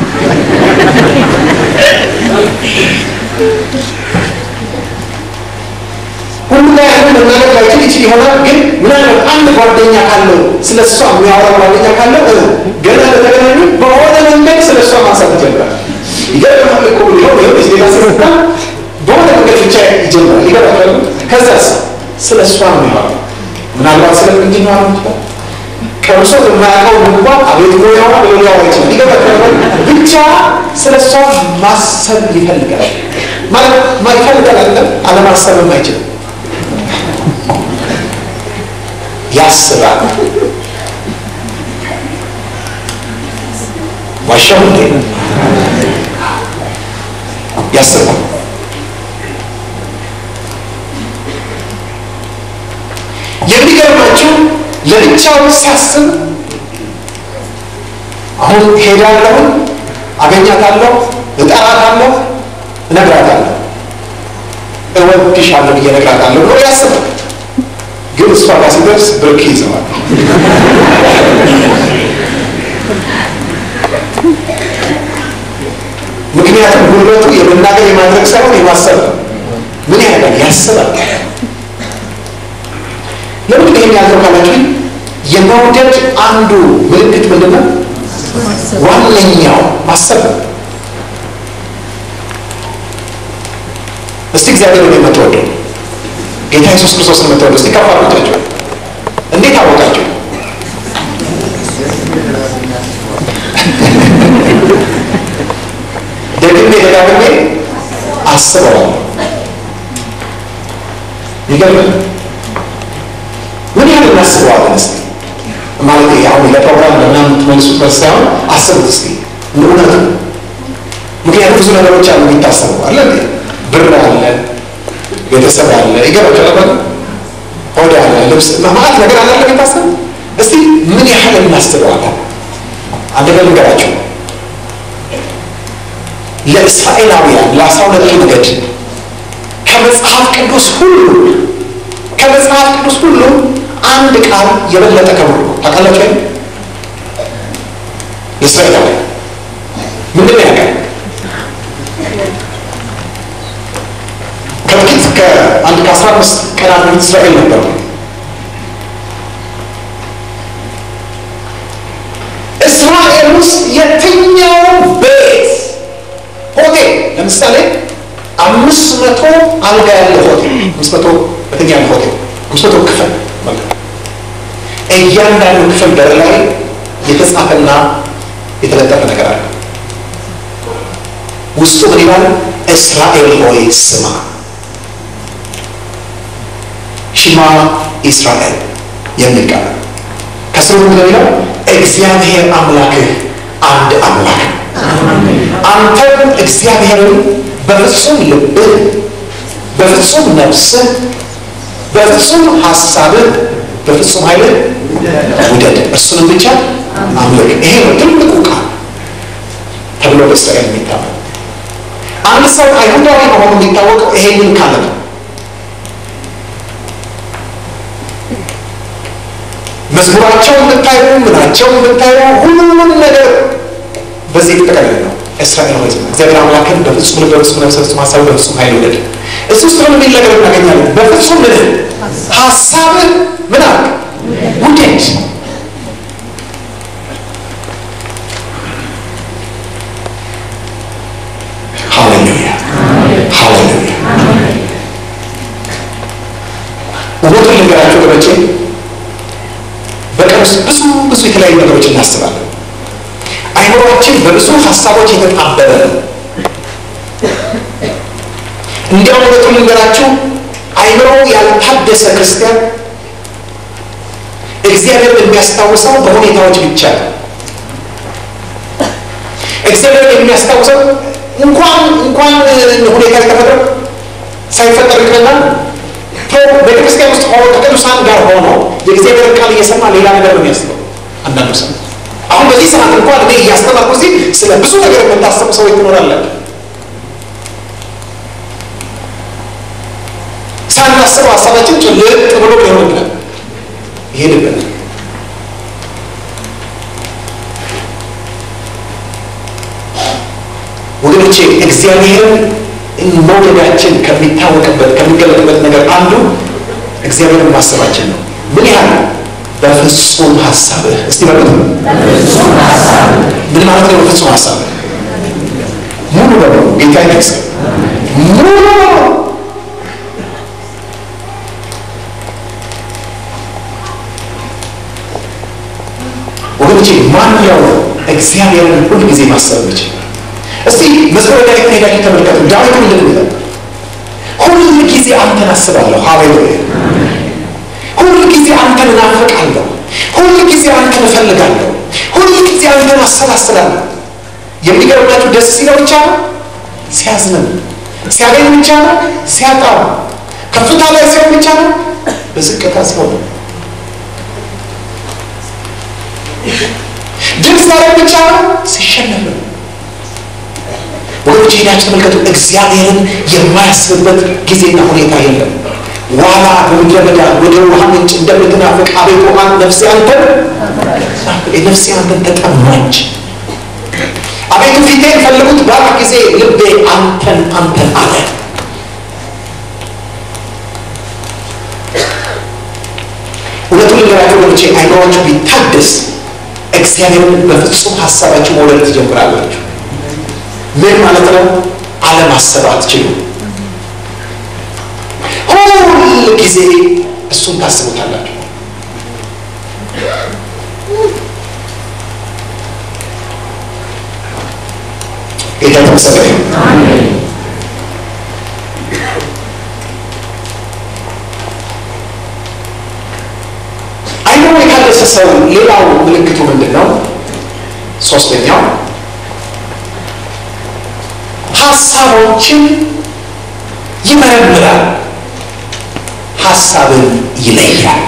ሁሉ ላይ ያንን መናገር ላይችል ይችል ይሆናል። ግን ምናልባት አንድ ጓደኛ ካለው ስለ እሷ የሚያወራ ጓደኛ ካለው ገና ለተገናኙ በሆነ መንገድ ስለ እሷ ማንሳት ይጀምራል። ይገርማል እኮ ሊሆን ሆን ሌላ ስታ በሆነ መንገድ ብቻ ይጀምራል። ይገርማል። ከዛስ ስለ እሷ ነው የሚያወራ ምናልባት ስለ ምንድን ነው ይችላል ቀምሶ የማያውቀው እንኳን አቤት ሞያዋ ብሎ ሊያወራ ይችላል። ይገባል። ብቻ ስለ እሷ ማሰብ ይፈልጋል። ማለት ማይፈልጋል አይደለም፣ አለማሰብም አይችልም። ያስባል። ዋሻው እንዴ ያስባል። የሚገርማችሁ ለብቻው ሲያስብ አሁን ሄዳለሁ፣ አገኛታለሁ፣ እጠራታለሁ፣ እነግራታለሁ፣ እወድሻለሁ ብዬ እነግራታለሁ ብሎ ያስባል። ግን እሷ ጋር ሲደርስ ብርክ ይዘዋል። ምክንያቱም ጉልበቱ የመናገር የማድረግ ሳይሆን የማሰብ ነው። ምን ያደርጋል? ያስባል። ለምንድን ይሄን ያልከው ካላችሁ የመውደድ አንዱ ምልክት ምንድን ነው? ዋነኛው ማሰብ ነው። እስቲ እግዚአብሔርን የምትወደው ጌታ ኢየሱስ ክርስቶስን የምትወደው እስቲ ከፍ አድርጉታችሁ። እንዴት አወቃችሁ? ደግሜ ደጋግሜ አስበዋለሁ። ይገርማል። ምን ያህል እናስበዋለን? እስቲ ማለት አሁን ለፕሮግራም ለምናምን የምትመልሱት መልስ ሳይሆን አስቡት እስቲ እውነቱ ምክንያቱም ብዙ ነገሮች አሉ የሚታሰቡ አለ እንዴ ብር አለ ቤተሰብ አለ ይገባቸዋል አለ ሆድ አለ ልብስ ማለት ነገር አለ የሚታሰብ እስቲ ምን ያህል እናስበዋለን አንድ ነገር ልንገራቸው ለእስራኤላውያን ለአስራ ሁለቱ ነገድ ከመጽሐፍ ቅዱስ ሁሉ ከመጽሐፍ ቅዱስ ሁሉ አንድ ቃል የበለጠ ክብር ነው ታውቃላችሁ አይደል ለእስራኤላውያን ምንድን ነው ያውቃል ከጥቂት ከአንድ ከአስራ አምስት ቀናት በፊት እስራኤል ነበሩ እስራኤል ውስጥ የትኛው ቤት ሆቴል ለምሳሌ አምስት መቶ አልጋ ያለ ሆቴል አምስት መቶ በተኛ ያለ ሆቴል አምስት መቶ ክፍል እያንዳንዱ ክፍል በር ላይ የተጻፈና የተለጠፈ ነገር አለ ውስጡ ምን ይላል እስራኤል ሆይ ስማ ሽማ ኢስራኤል የሚል ቃል ከስሩ ምንድነው የሚለው እግዚአብሔር አምላክህ አንድ አምላክ ነው አንተም እግዚአብሔርን በፍጹም ልብህ በፍጹም ነፍስህ በፍጹም ሀሳብህ በፍጹም ኃይልህ ውደድ እርሱንም ብቻ አምልክ ይሄ ነው ትልቁ ቃል ተብሎ በእስራኤል የሚታመን አንድ ሰው አይሁዳዊ መሆኑ የሚታወቀው ይሄንን ካለ ነው መዝሙራቸው የምታዩ ምናቸው የምታዩ ሁሉም ነገር በዚህ የተጠቀለለ ነው እስራኤል ሆይ እግዚአብሔር አምላክን በፍጹም ልብ በፍጹም ነፍስ በፍጹም ሀሳብ በፍጹም ኃይል ውደድ እሱ ውስጥ ምን የሚል ነገር እናገኛለን በፍጹም ምን ሀሳብህ ምን አርግ ውደድ ሃሌሉያ ሃሌሉያ እውነቱን ልንገራቸው ወገኖቼ በቀን ውስጥ ብዙ ብዙ የተለያዩ ነገሮች እናስባለን አይምሮችን በብዙ ሀሳቦች የተጣበበ ነው እንዲያውም እውነቱን ልንገራችሁ አይምሮ ያልታደሰ ክርስቲያን እግዚአብሔር የሚያስታውሰው በሁኔታዎች ብቻ ነው እግዚአብሔር የሚያስታውሰው እንኳን እንኳን ሁኔታ የተፈጠረ ሳይፈጠር ይቅርና ቤተክርስቲያን ውስጥ ሆኖ ከቅዱሳን ጋር ሆኖ የእግዚአብሔር ቃል እየሰማ ሌላ ነገር ነው የሚያስበው አንዳንዱ ሰው አሁን በዚህ ሰዓት እንኳን እኔ እያስተማርኩ እዚህ ስለ ብዙ ነገር የምታስቡ ሰዎች ትኖራለን ሳናስበው ሀሳባችን ጭልጥ ብሎ ሊሆን ይችላል ይሄድብን ወገኖቼ እግዚአብሔርን መውደዳችን ከሚታወቅበት ከሚገለጥበት ነገር አንዱ እግዚአብሔርን ማሰባችን ነው ምን ያህል በፍጹም ሀሳብህ እስቲ በሉት ምን ማለት ነው በፍጹም ሀሳብህ ሙሉ በሙሉ ጌታ ይመስገን ሙሉ በሙሉ ወገኖቼ ማን ያው እግዚአብሔርን ሁል ጊዜ ማሰብ የሚችል እስቲ መዝሙረ ዳዊት ሄዳችሁ ተመልከቱ ዳዊት ምንድን ነው ሁል ጊዜ አንተን አስባለሁ ሃሌሉያ ሁል ጊዜ አንተን እናፍቃለሁ ሁል ጊዜ አንተን እፈልጋለሁ ሁል ጊዜ አንተን አሰላስላለሁ የሚገርማችሁ ደስ ሲለው ብቻ ነው ሲያዝንም ሲያገኝ ብቻ ነው ሲያጣው ከፍታ ላይ ሲሆን ብቻ ነው በዝቅታ ሲሆን ድል ሲያደርግ ብቻ ነው ሲሸነፍ ነው ወገኖች ሄዳችሁ ተመልከቱ እግዚአብሔርን የማያስብበት ጊዜና ሁኔታ የለም ዋላ በምድረ በዳ ወደ ውሃ ምንጭ እንደምትናፍቅ አቤቱ አን ነፍሴ አንተን ነፍሴ አንተን ተጠማች አቤቱ ፊቴን ፈልጉት ባለ ጊዜ ልቤ አንተን አንተን አለ እውነቱን ልንገራችሁ ወገኖቼ አይምሯችሁ ቢታደስ እግዚአብሔርን በፍጹም ሀሳባችሁ መውደድ ትጀምራላችሁ ምን ማለት ነው አለማሰብ አትችሉ ሁል ጊዜ እሱን ታስቡታላችሁ ጌታ ተመሰገነ አይምሮ የታደሰ ሰው ሌላው ምልክቱ ምንድን ነው ሶስተኛው ሀሳቦችን ይመረምራል፣ ሀሳብን ይለያል።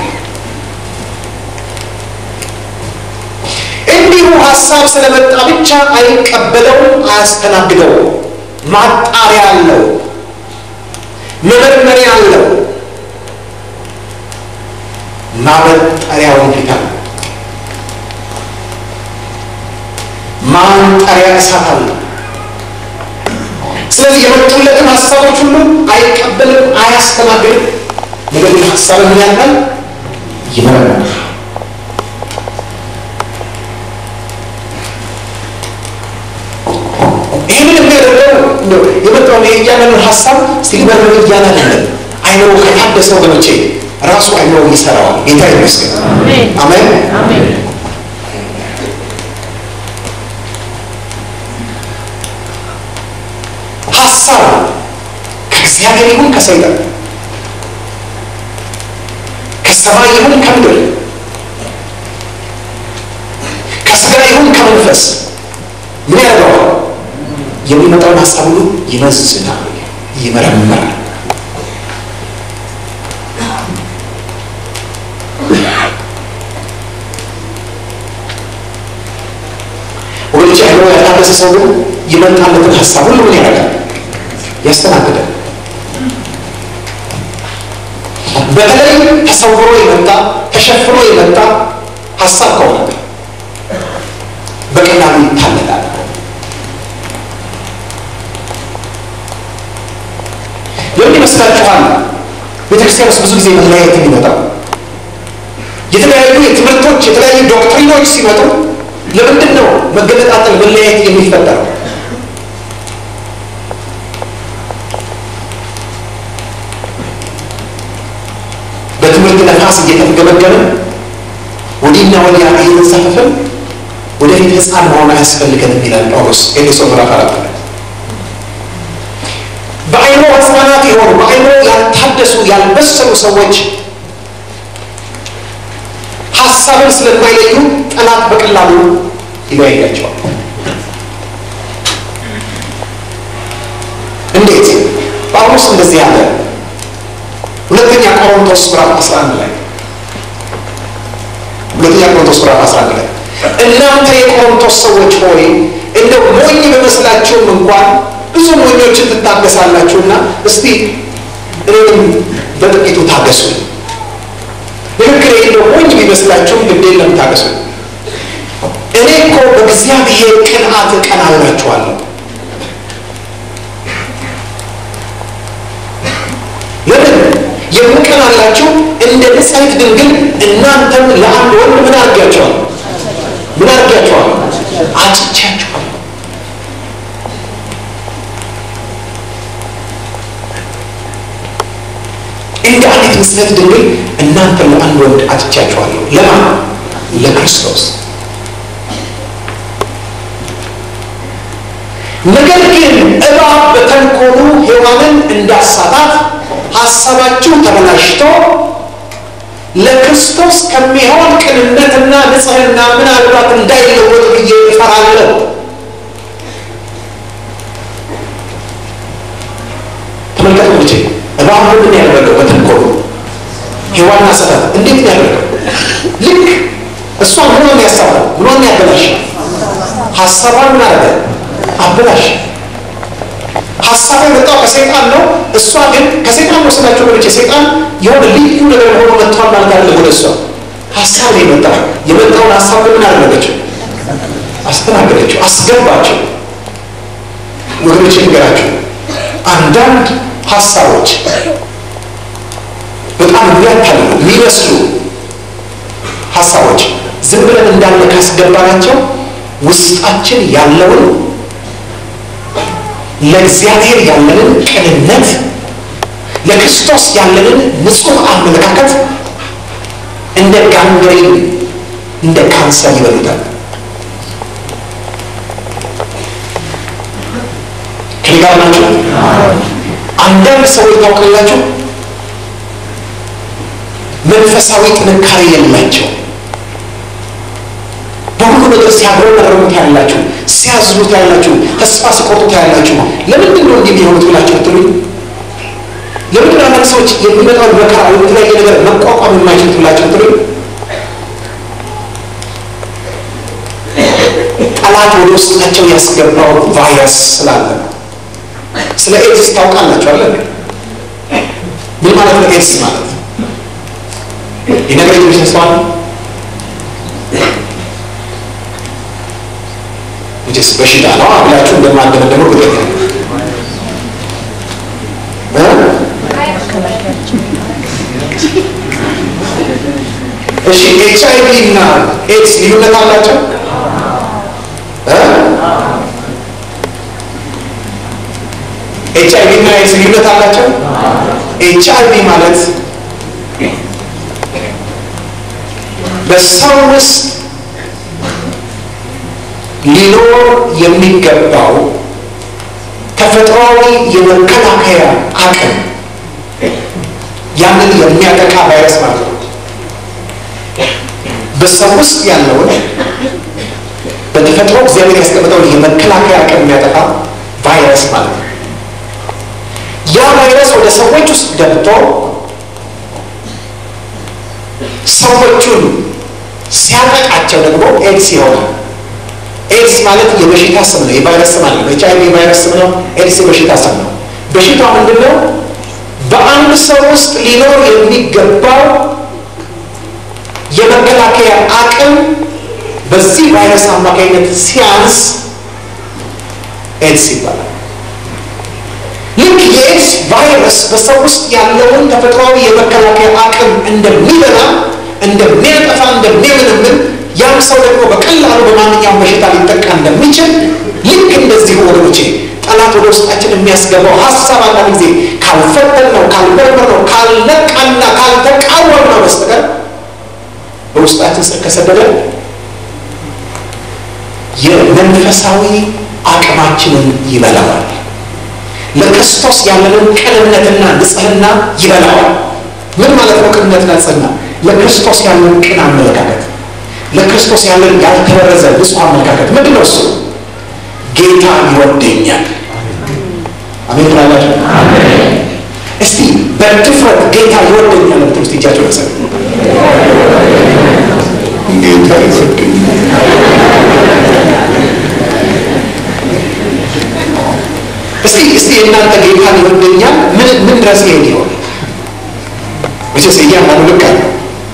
እንዲሁ ሀሳብ ስለመጣ ብቻ አይቀበለውም፣ አያስተናግደውም። ማጣሪያ አለው፣ መመርመሪያ አለው፣ ማበጠሪያውን ፊት አለ፣ ማንጠሪያ እሳት አለ። ስለዚህ የመጡለትን ሀሳቦች ሁሉ አይቀበልም፣ አያስተናግድም። ነገር ግን ሀሳብን ምን ያህል ይመረምራል። ይህንን የሚያደርገው የመጣውን የእያንዳንዱን ሀሳብ እስቲ ሊመርምር እያለ አይደለም። አይምሮ ከታደሰ ወገኖቼ ራሱ አይምሮ ይሰራዋል። ጌታ ይመስገን። አሜን። ሀሳብ ከእግዚአብሔር ይሁን ከሰይጣን ከሰማይ ይሁን ከምድር ከስጋ ይሁን ከመንፈስ ምን ያደርገዋል? የሚመጣውን ሀሳብ ሁሉ ይመዝናል፣ ይመረምራል። ወገኖች አይምሮ ያልታደሰ ሰው ግን ይመጣለትን ሀሳብ ሁሉ ምን ያደርጋል? ያስተናግዳል። በተለይ ተሰውሮ የመጣ ተሸፍኖ የመጣ ሀሳብ ከሆነ በቀላሉ ይታለላል። ለምን ይመስላችኋል ቤተክርስቲያን ውስጥ ብዙ ጊዜ መለያየት የሚመጣው? የተለያዩ የትምህርቶች የተለያዩ ዶክትሪኖች ሲመጡ ለምንድን ነው መገለጣጠል መለያየት የሚፈጠረው? በትምህርት ነፋስ እየተገመገመ ወዲህና ወዲያ እየተንሳፈፍን ወደፊት ህፃን መሆን አያስፈልገንም ይላል ጳውሎስ ኤፌሶን ምዕራፍ አራት ላይ በአይምሮ ህፃናት የሆኑ በአይምሮ ያልታደሱ ያልበሰሉ ሰዎች ሀሳብን ስለማይለዩ ጠላት በቀላሉ ይለያያቸዋል። እንዴት? ጳውሎስ እንደዚህ ያለ ሁለተኛ ቆሮንቶስ ምዕራፍ 11 ላይ ሁለተኛ ቆሮንቶስ ምዕራፍ 11 ላይ እናንተ የቆሮንቶስ ሰዎች ሆይ እንደው ሞኝ በመስላችሁም እንኳን ብዙ ሞኞችን ትታገሳላችሁና እስቲ እኔም በጥቂቱ ታገሱ። ንግግር እንደው ሞኝ ቢመስላችሁም ግድ የለም ታገሱ። እኔ እኮ በእግዚአብሔር ቅንዓት እቀናላችኋለሁ። ለምን የምቀናላችሁ እንደ ንጽሕት ድንግል እናንተም ለአንድ ወንድ ምን አድርጊያቸዋል? ምን አድርጊያቸዋል? አጭቻቸዋል። እንደ አንዲት ንጽሕት ድንግል እናንተም ለአንድ ወንድ አጭቻቸዋለሁ። ለማን? ለክርስቶስ። ነገር ግን እባብ በተንኮሉ ሔዋንን እንዳሳታት ሀሳባችሁ ተበላሽቶ ለክርስቶስ ከሚሆን ቅንነትና ንጽሕና ምናልባት እንዳይለወጥ ብዬ እፈራለሁ። ተመልከቱ ልጄ፣ እባብ ምንድን ያደረገው በተንኮሉ ሔዋንን አሳታት። እንዴት ነው ያደረገው? ልክ እሷ ምኗን ያሳባል? ምኗን ያበላሽ? ሀሳቧን ምን አደረገ? አበላሽ። ሀሳቡ የመጣው ከሰይጣን ነው። እሷ ግን ከሰይጣን ነው ስላቸው ወገኖቼ፣ ሰይጣን የሆነ ልዩ ነገር ሆኖ መጥቷል ማለት አይደለም። ወደ እሷ ሀሳብ ነው የመጣው። የመጣውን ሀሳብ ግን ምን አደረገችው? አስተናገደችው፣ አስገባቸው። ወገኖቼ ንገራቸው፣ አንዳንድ ሀሳቦች በጣም የሚያታልሉ የሚመስሉ ሀሳቦች ዝም ብለን እንዳለ ካስገባናቸው ውስጣችን ያለውን ለእግዚአብሔር ያለንን ቅንነት ለክርስቶስ ያለንን ንጹሕ አመለካከት እንደ ጋንግሪን እንደ ካንሰር ይበሉታል። ከኔ ጋር ናቸው። አንዳንድ ሰዎች ታውቃላችሁ፣ መንፈሳዊ ጥንካሬ የላቸው በሁሉ ነገር ሲያጉረመርሙ ታያላችሁ፣ ሲያዝኑ ታያላችሁ፣ ተስፋ ሲቆርጡ ታያላችሁ። ለምንድን ነው እንዲህ የሚሆኑት ብላችሁ ብትሉኝ፣ ለምንድን ነው አንዳንድ ሰዎች የሚመጣውን መከራ ወይም የተለያየ ነገር መቋቋም የማይችሉት ብላችሁ ብትሉኝ፣ ጠላት ወደ ውስጣቸው ያስገባው ቫይረስ ስላለ ነው። ስለ ኤድስ ታውቃላችሁ አለ ምን ማለት ነው? ኤድስ ማለት የነገር የሚሰስ ማለት ስ በሽታ ነው ብላችሁ እንደማንደመደሙ እርግጠኛ እሺ ኤች አይ ቪ እና ኤድስ ልዩነት አላቸው? ኤች አይ ቪ እና ኤድስ ልዩነት አላቸው? ኤች አይ ቪ ማለት በሰው ውስጥ ሊኖር የሚገባው ተፈጥሯዊ የመከላከያ አቅም ያንን የሚያጠቃ ቫይረስ ማለት ነው። በሰው ውስጥ ያለውን በተፈጥሮ እግዚአብሔር ያስቀምጠውን የመከላከያ አቅም የሚያጠቃ ቫይረስ ማለት ነው። ያ ቫይረስ ወደ ሰዎች ውስጥ ገብቶ ሰዎቹን ሲያጠቃቸው ደግሞ ኤድስ ይሆናል። ኤድስ ማለት የበሽታ ስም ነው። የቫይረስ ስም አለ። ኤች አይ ቪ የቫይረስ ስም ነው። ኤድስ የበሽታ ስም ነው። በሽታው ምንድን ነው? በአንድ ሰው ውስጥ ሊኖር የሚገባው የመከላከያ አቅም በዚህ ቫይረስ አማካኝነት ሲያንስ ኤድስ ይባላል። ልክ የኤድስ ቫይረስ በሰው ውስጥ ያለውን ተፈጥሯዊ የመከላከያ አቅም እንደሚበላ፣ እንደሚያጠፋ፣ እንደሚያምንምን ያም ሰው ደግሞ በቀላሉ በማንኛውም በሽታ ሊጠቃ እንደሚችል ልክ እንደዚሁ ወገኖቼ ጠላት ወደ ውስጣችን የሚያስገባው ሀሳብ አንዳንድ ጊዜ ካልፈተን ነው ካልመርመር ነው ካልነቃና ካልተቃወም ነው በስተቀር በውስጣችን ስር ከሰደደ የመንፈሳዊ አቅማችንን ይበላዋል። ለክርስቶስ ያለንን ቅንነትና ንጽህና ይበላዋል። ምን ማለት ነው? ቅንነትና ንጽህና ለክርስቶስ ያለን ቅን አመለካከት ለክርስቶስ ያለን ያልተበረዘ ንጹህ አመለካከት ምንድን ነው? እሱ ጌታ ይወደኛል። አሜን ትላላችሁ? እስቲ በድፍረት ጌታ ይወደኛል ብትሉ እስቲ እጃቸው ሰ ጌታ ይወደኛል። እስቲ እስቲ የእናንተ ጌታ ይወደኛል ምን ምን ድረስ ይሄድ ይሆን? መቼስ እያንዳንዱ ልክ አለ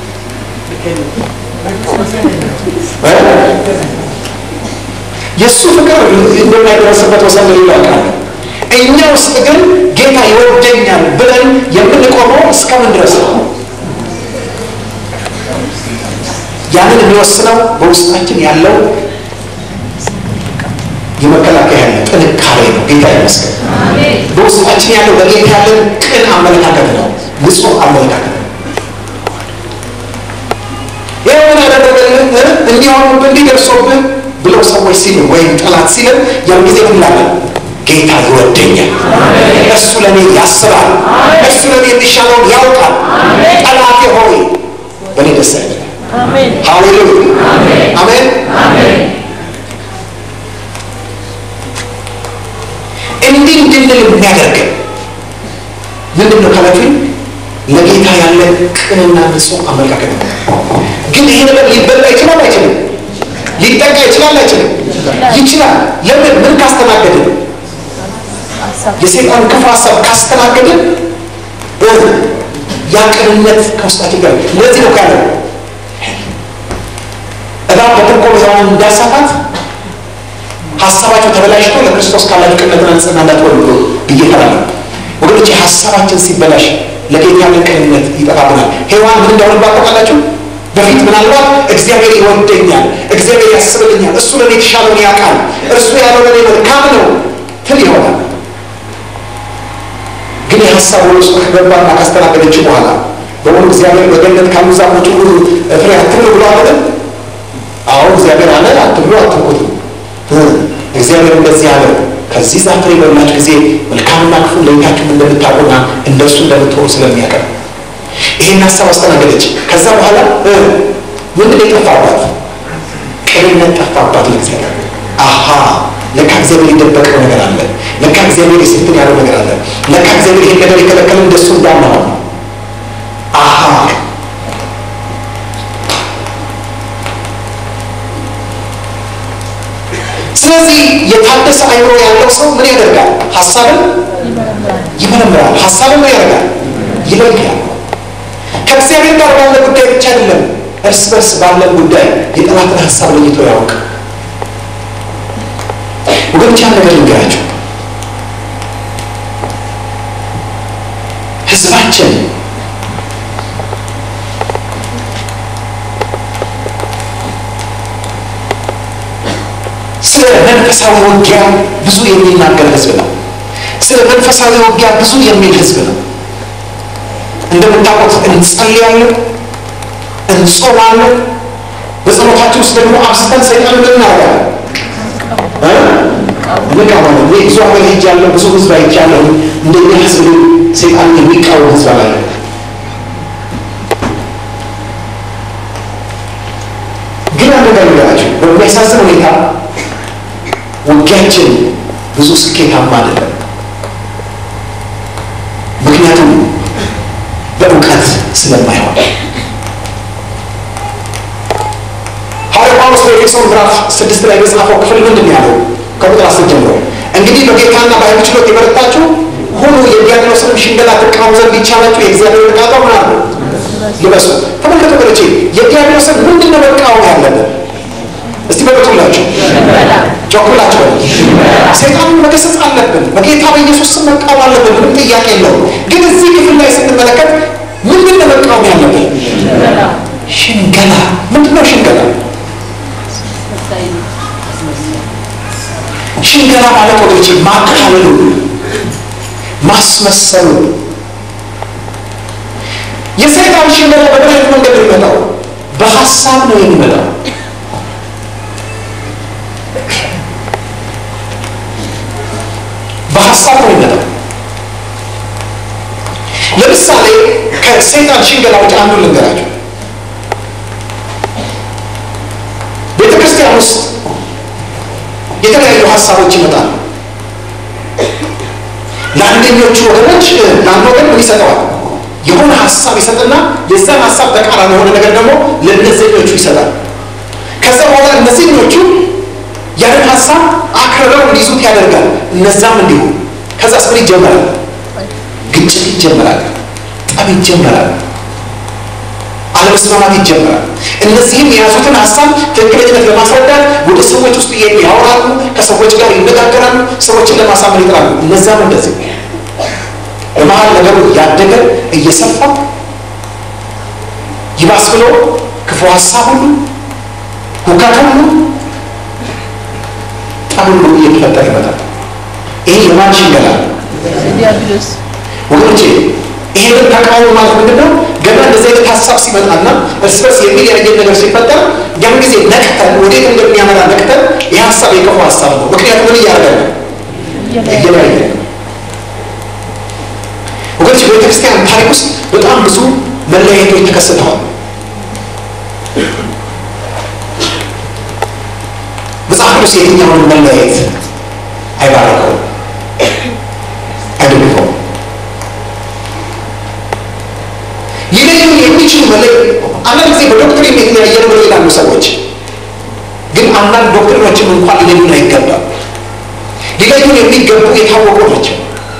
የእሱ ፍቅር እንደማይደረስበት ወሰን ሌላ ቃል እኛ ውስጥ ግን ጌታ ይወደኛል ብለን የምንቆመው እስከምን ድረስ ነው? ያንን የሚወስነው በውስጣችን ያለው የመከላከያ ያለ ጥንካሬ ነው። ጌታ ይመስገን። በውስጣችን ያለው በጌታ ያለን ቅን አመለካከት ነው፣ ንጹህ አመለካከት ነው። ይህ ምን ያደረገልህ እንዲሆኑብህ እንዲደርሶብህ ብለው ሰዎች ሲሉ ወይም ጠላት ሲልን ያን ጊዜ ምን ላለን ጌታ ይወደኛል፣ እሱ ለእኔ ያስባል፣ እሱ ለእኔ የሚሻለውን ያውቃል። ጠላቴ ሆይ በእኔ ደስ አይለ ሃሌሉያ አሜን። እንዲህ እንድንል የሚያደርገን ምንድን ነው ካላችሁኝ፣ ለጌታ ያለ ቅንና ንጹህ አመለካከት ነው። ግን ይሄ ነገር ሊበላ ይችላል አይችልም? ሊጠቃ ይችላል አይችልም? ይችላል። ለምን? ምን ካስተናገድን? የሰይጣን ክፉ ሀሳብ ካስተናገድን ያ ቅንነት ከውስጣችን ጋር ለዚህ ነው ካለ እባብ በተንኮል ሔዋንን እንዳሳታት ሀሳባቸው ተበላሽቶ ለክርስቶስ ካላችሁ ቅንነትና ንጽህና እንዳትወሉ ብሎ ብዬ እፈራለሁ። ወገኖች ሀሳባችን ሲበላሽ ለጌታ ያለን ቅንነት ይጠፋብናል። ሔዋን ምን እንደሆነባት ታውቃላችሁ? በፊት ምናልባት እግዚአብሔር ይወደኛል፣ እግዚአብሔር ያስብልኛል፣ እሱ ለእኔ የተሻለውን ያውቃል፣ እርሱ ያለው ለእኔ መልካም ነው ትል ይሆናል። ግን የሀሳብ ወደ ውስጥ ከገባና ካስተናገደችው በኋላ በሆኑ እግዚአብሔር በገነት ካሉ ዛፎች ሁሉ ፍሬ አትብሉ ብሎ አለ። አዎ እግዚአብሔር አለ አትብሉ፣ አትንኩት። እግዚአብሔር እንደዚህ አለ፣ ከዚህ ዛፍ ፍሬ በበላችሁ ጊዜ መልካምና ክፉ ለይታችሁ እንደምታውቁና እንደሱ እንደምትሆኑ ስለሚያቀር ይሄን ሀሳብ አስተናገደች። ከዛ በኋላ ምንድን የጠፋባት ቅንነት ጠፋባት ለእግዚአብሔር። አሀ ለካ እግዚአብሔር የደበቀው ነገር አለ። ለካ እግዚአብሔር የስትን ያለው ነገር አለ። ለካ እግዚአብሔር ይህን ነገር የከለከለ እንደሱ እንዳልነው አሀ ስለዚህ የታደሰ አይምሮ ያለው ሰው ምን ያደርጋል? ሀሳብን ይመረምራል። ሀሳብን ምን ያደርጋል? ይለያል። ከእግዚአብሔር ጋር ባለ ጉዳይ ብቻ አይደለም፣ እርስ በርስ ባለን ጉዳይ የጠላትን ሀሳብ ለይቶ ያውቅ። ወገኖች አንድ ነገር ልንገራቸው። ህዝባችን ስለ መንፈሳዊ ውጊያ ብዙ የሚናገር ህዝብ ነው። ስለ መንፈሳዊ ውጊያ ብዙ የሚል ህዝብ ነው። እንደምታውቁት እንጸልያለን፣ እንጾማለን። በጸሎታችን ውስጥ ደግሞ አብዝተን ሰይጣን ምን እናደርጋለን? እንቃወማለን። እኔ ብዙ ሀገር ሄጃለሁ፣ ብዙ ህዝብ አይቻለሁ። እንደኛ ህዝብ ግን ሰይጣን የሚቃወም ህዝብ አላለ። ግን አንድ ነገር ልንገራችሁ፣ በሚያሳዝን ሁኔታ ውጊያችን ብዙ ስኬታማ አይደለም። ምክንያቱም በእውቀት ስለማይሆን ሐዋርያ ጳውሎስ በኤፌሶን ምዕራፍ ስድስት ላይ በጻፈው ክፍል ምንድን ነው ያለው? ከቁጥር አስር ጀምሮ እንግዲህ በጌታና በኃይሉ ችሎት የበረታችሁ ሁሉ የዲያብሎስንም ሽንገላ ትቃወሙ ዘንድ ይቻላችሁ የእግዚአብሔር ዕቃ ምን አሉ ልበሱ። ተመልከቱ ወገኖቼ፣ የዲያብሎስን ምንድን ነው መቃወም ያለብን? እስቲ በበቱላችሁ ጮኩላችሁ ሰይጣንን መገሰጽ አለብን። በጌታ በኢየሱስ ስም መቃወም አለብን። ምንም ጥያቄ የለውም። ግን እዚህ ክፍል ላይ ስንመለከት ምንድን ነው መቃወም ያለብን? ሽንገላ። ምንድን ነው ሽንገላ? ሽንገላ ማለት ወገኖቼ ማታለሉ፣ ማስመሰሉ። የሰይጣን ሽንገላ በምን አይነት መንገድ ነው የሚመጣው? በሀሳብ ነው የሚመጣው። በሀሳብ ነው የሚመጣው። ለምሳሌ ከሰይጣን ሽንገላዎች አንዱ ልንገራቸው። ቤተ ክርስቲያን ውስጥ የተለያዩ ሀሳቦች ይመጣሉ። ለአንደኞቹ ወገኖች ለአንድ ወገን ምን ይሰጠዋል? የሆነ ሀሳብ ይሰጥና የዛን ሀሳብ ተቃራኒ የሆነ ነገር ደግሞ ለእነዚህኞቹ ይሰጣል። ከዛ በኋላ እነዚህኞቹ ያንን ሀሳብ አክርረው እንዲይዙት ያደርጋል። እነዛም እንዲሁ። ከዛስ ምን ይጀመራል? ግጭት ይጀመራል። ጠብ ይጀመራል። አለመስማማት ይጀመራል። እነዚህም የያዙትን ሀሳብ ትክክለኝነት ለማስረዳት ወደ ሰዎች ውስጥ እየሄዱ ያወራሉ፣ ከሰዎች ጋር ይነጋገራሉ፣ ሰዎችን ለማሳመን ይጥራሉ። እነዛም እንደዚህ በመሀል ነገሩ እያደገ እየሰፋ ይባስ ብሎ ክፉ ሀሳብ ሁሉ ሁከት ሁሉ ጠብ ሁሉ እየተፈጠረ ይመጣል። ይሄ የማን ሽንገላ ነው? ወገኖቼ ይሄንን ተቃውሞ ማለት ምንድን ነው? ገና እንደዚህ አይነት ሀሳብ ሲመጣና እርስ በርስ የሚለያየን ነገር ሲፈጠር ያን ጊዜ ነቅተን ወዴት እንደሚያመራ ነቅተን ይህ ሀሳብ የክፉ ሀሳብ ነው። ምክንያቱም ምን እያደረገ ነው? እየለያየ ነው። ወገኖች በቤተክርስቲያን ታሪክ ውስጥ በጣም ብዙ መለያየቶች ተከስተዋል። መጽሐፍ ቅዱስ የትኛውን መለያየት አይባረከውም፣ አይደግፈውም። ሊለዩን የሚችሉ መለይ አንዳንድ ጊዜ በዶክትሪን የተለያየ ነው ይላሉ ሰዎች። ግን አንዳንድ ዶክትሪኖችም እንኳን ሊለዩን አይገባም። ሊለዩን የሚገቡ የታወቁ ናቸው።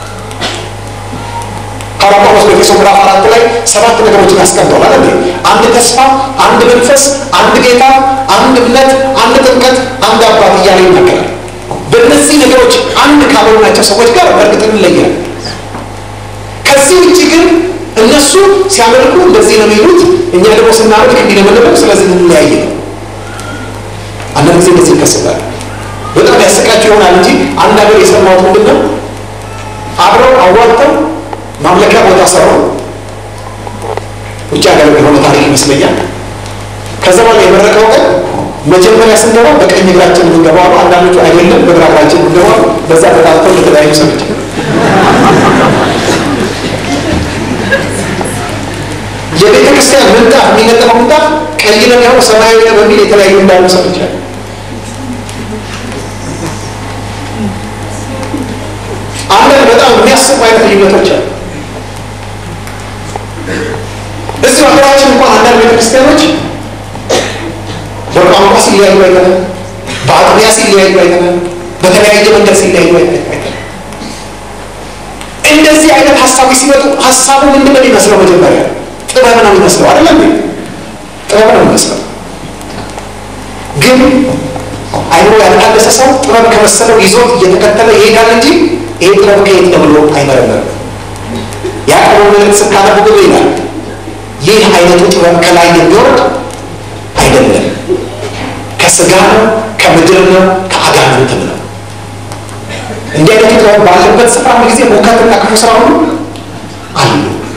ሐዋርያው ጳውሎስ በኤፌሶን ምዕራፍ አራት ላይ ሰባት ነገሮችን ያስቀምጠዋል አይደል? አንድ ተስፋ፣ አንድ መንፈስ፣ አንድ ጌታ፣ አንድ እምነት፣ አንድ ጥምቀት፣ አንድ አባት እያለ ይናገራል። በእነዚህ ነገሮች አንድ ካልሆናቸው ሰዎች ጋር በእርግጥ እንለያለን። ከዚህ ውጭ ግን እነሱ ሲያመልኩ እንደዚህ ነው የሚሉት፣ እኛ ደግሞ ስናመልክ እንዲህ ነው የምንለው። ስለዚህ እንለያይ ነው። አንዳንድ ጊዜ እንደዚህ ይከሰታል። በጣም ያሰቃቸው ይሆናል እንጂ አንድ ሀገር የሰማሁት ምንድን ነው አብረው አዋጥተው ማምለኪያ ቦታ ሰሩ። ውጭ ሀገር የሆነ ታሪክ ይመስለኛል። ከዛ በኋላ የመረቀው ቀን መጀመሪያ ስንገባ በቀኝ እግራችን የምንገባው ነው። አንዳንዶቹ አይደለም በግራ እግራችን የምንገባው በዛ ተጣልተው ለተለያዩ ሰዎች የቤተ ክርስቲያን ምንጣፍ የሚነጠፈው ምንጣፍ ቀይ ነው የሚሆነው ሰማያዊ ነው በሚል የተለያዩ እንዳሉ ሰዎች አሉ። አንዳንድ በጣም የሚያስቡ አይነት ልዩነቶች አሉ። እዚሁ ሀገራችን እንኳን አንዳንድ ቤተክርስቲያኖች በቋንቋ ሲለያዩ አይተናል። በአጥቢያ ሲለያዩ አይተናል። በተለያየ መንገድ ሲለያዩ አይተናል። እንደዚህ አይነት ሀሳቦች ሲመጡ ሀሳቡ ምንድን ነው የሚመስለው? መጀመሪያ ጥበብ ነው የሚመስለው አይደለም? ጥበብ ነው የሚመስለው። ግን አይምሮ ያልታደሰ ሰው ጥበብ ከመሰለው ይዞት እየተከተለ ይሄዳል እንጂ ይሄ ጥበብ ከየት ነው ብሎ አይመረመርም። ያዕቆብ መልእክት ስታነቡ ብሎ ይላል ይህ አይነቱ ጥበብ ከላይ የሚወርድ አይደለም፣ ከስጋ ነው፣ ከምድር ነው፣ ከአጋንንትም ነው። እንዲህ አይነቱ ጥበብ ባለበት ስፍራ ጊዜ ሙከትና ክፉ ስራ ሁሉ አሉ።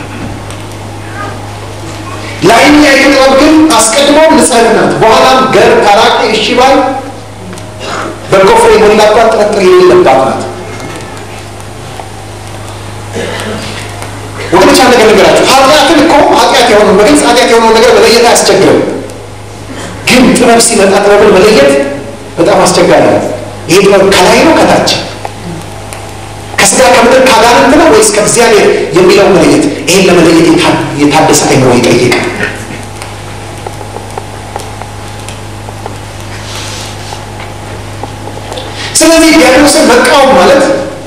ላይኛይቱ ጥበብ ግን አስቀድሞ ንጽሕት ናት፣ በኋላም ገር፣ ታራቂ፣ እሺ ባይ፣ በጎ ፍሬ የሞላባት ጥርጥር የሌለባት ናት። ወገኖች አንድ ነገር ነገራችሁ። ኃጢአትን እኮ ኃጢአት የሆነውን በግልጽ ኃጢአት የሆነውን ነገር መለየት አያስቸግርም። ግን ጥበብ ሲመጣ ጥበብን መለየት በጣም አስቸጋሪ ነው። ይህ ጥበብ ከላይ ነው ከታች ከስጋ ከምድር ካጋንንት ነው ወይስ ከእግዚአብሔር የሚለው መለየት፣ ይህን ለመለየት የታደሰ አይምሮ ይጠይቃል። ስለዚህ ዲያግኖስን መቃወም ማለት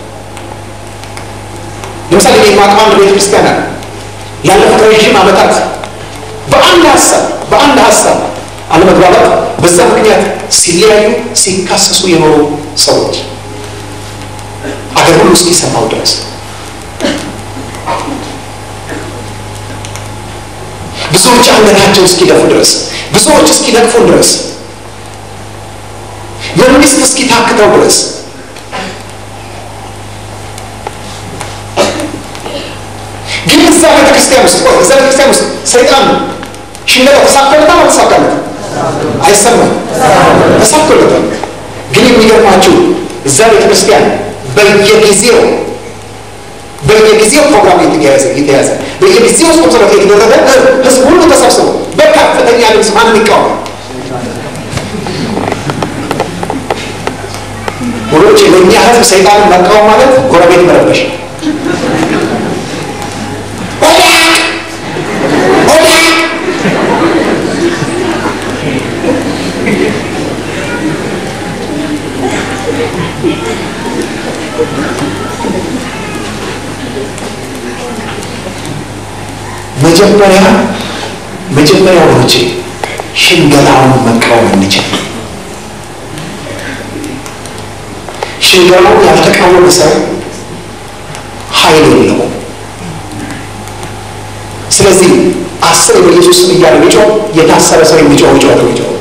ለምሳሌ እኔ የማውቀው አንድ ቤተ ክርስቲያን አለ። ያለፉት ረዥም ዓመታት በአንድ ሀሳብ በአንድ ሀሳብ አለመግባባት፣ በዛ ምክንያት ሲለያዩ ሲካሰሱ የኖሩ ሰዎች አገር ሁሉ እስኪሰማው ድረስ ብዙዎች አንገታቸው እስኪደፉ ድረስ ብዙዎች እስኪነቅፉን ድረስ መንግስት እስኪታክተው ድረስ ግን እዛ ቤተክርስቲያን ውስጥ ቆይ እዛ ቤተክርስቲያን ውስጥ ሰይጣን ሽለላ ተሳክቶለታል አልተሳካለትም? አይሰማም። ተሳክቶለታል። ግን የሚገርማችሁ እዛ ቤተክርስቲያን በየጊዜው በየጊዜው ፕሮግራም የተያዘ የተያዘ በየጊዜው ስፖንሰረት የተደረገ ህዝብ ሁሉ ተሰብስቦ በከፍተኛ ድምፅ ማንም ይቃወም ወዶች ለእኛ ህዝብ ሰይጣንን መቃወም ማለት ጎረቤት መረበሽ መጀመሪያ መጀመሪያ ወዶቼ ሽንገላውን መቃወም እንችል። ሽንገላውን ያልተቃወመ ሰው ኃይል የለውም። ስለዚህ አስር በኢየሱስ ስም እያለ ቢጮህ የታሰረ ሰው የሚጮህ ጩኸት ነው የሚጮህ።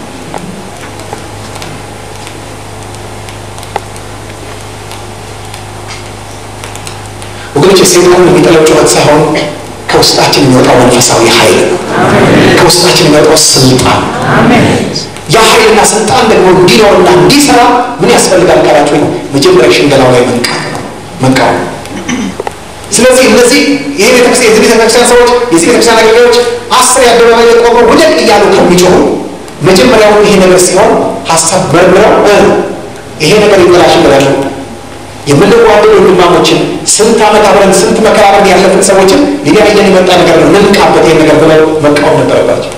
ወገኖች ሰይጣን የሚጠለው ጩኸት ሳይሆን ከውስጣችን የሚወጣው መንፈሳዊ ኃይል ነው። ከውስጣችን የሚወጣው ስልጣን ያ ኃይልና ስልጣን ደግሞ እንዲኖርና እንዲሰራ ምን ያስፈልጋል ካላችሁ ነው መጀመሪያ ሽንገላው ላይ መንቃት ነው መቃወም። ስለዚህ እነዚህ ይህ ቤተክርስቲያን የዚህ ቤተክርስቲያን ሰዎች የዚህ ቤተክርስቲያን አገልጋዮች አስር የአደባባይ የቆመው ውደቅ እያሉ ከሚጮሁ መጀመሪያውን ይሄ ነገር ሲሆን ሀሳብ መርምረው ይሄ ነገር ይበላሽ ይበላሉ የምንዋደድ ወንድማሞችን ስንት ዓመት አብረን ስንት መከራ አብረን ያለፍን ሰዎችን ሊለያየን የመጣ ነገር ነው፣ እንንቃበት ይሄን ነገር ብለው መቃወም ነበረባቸው።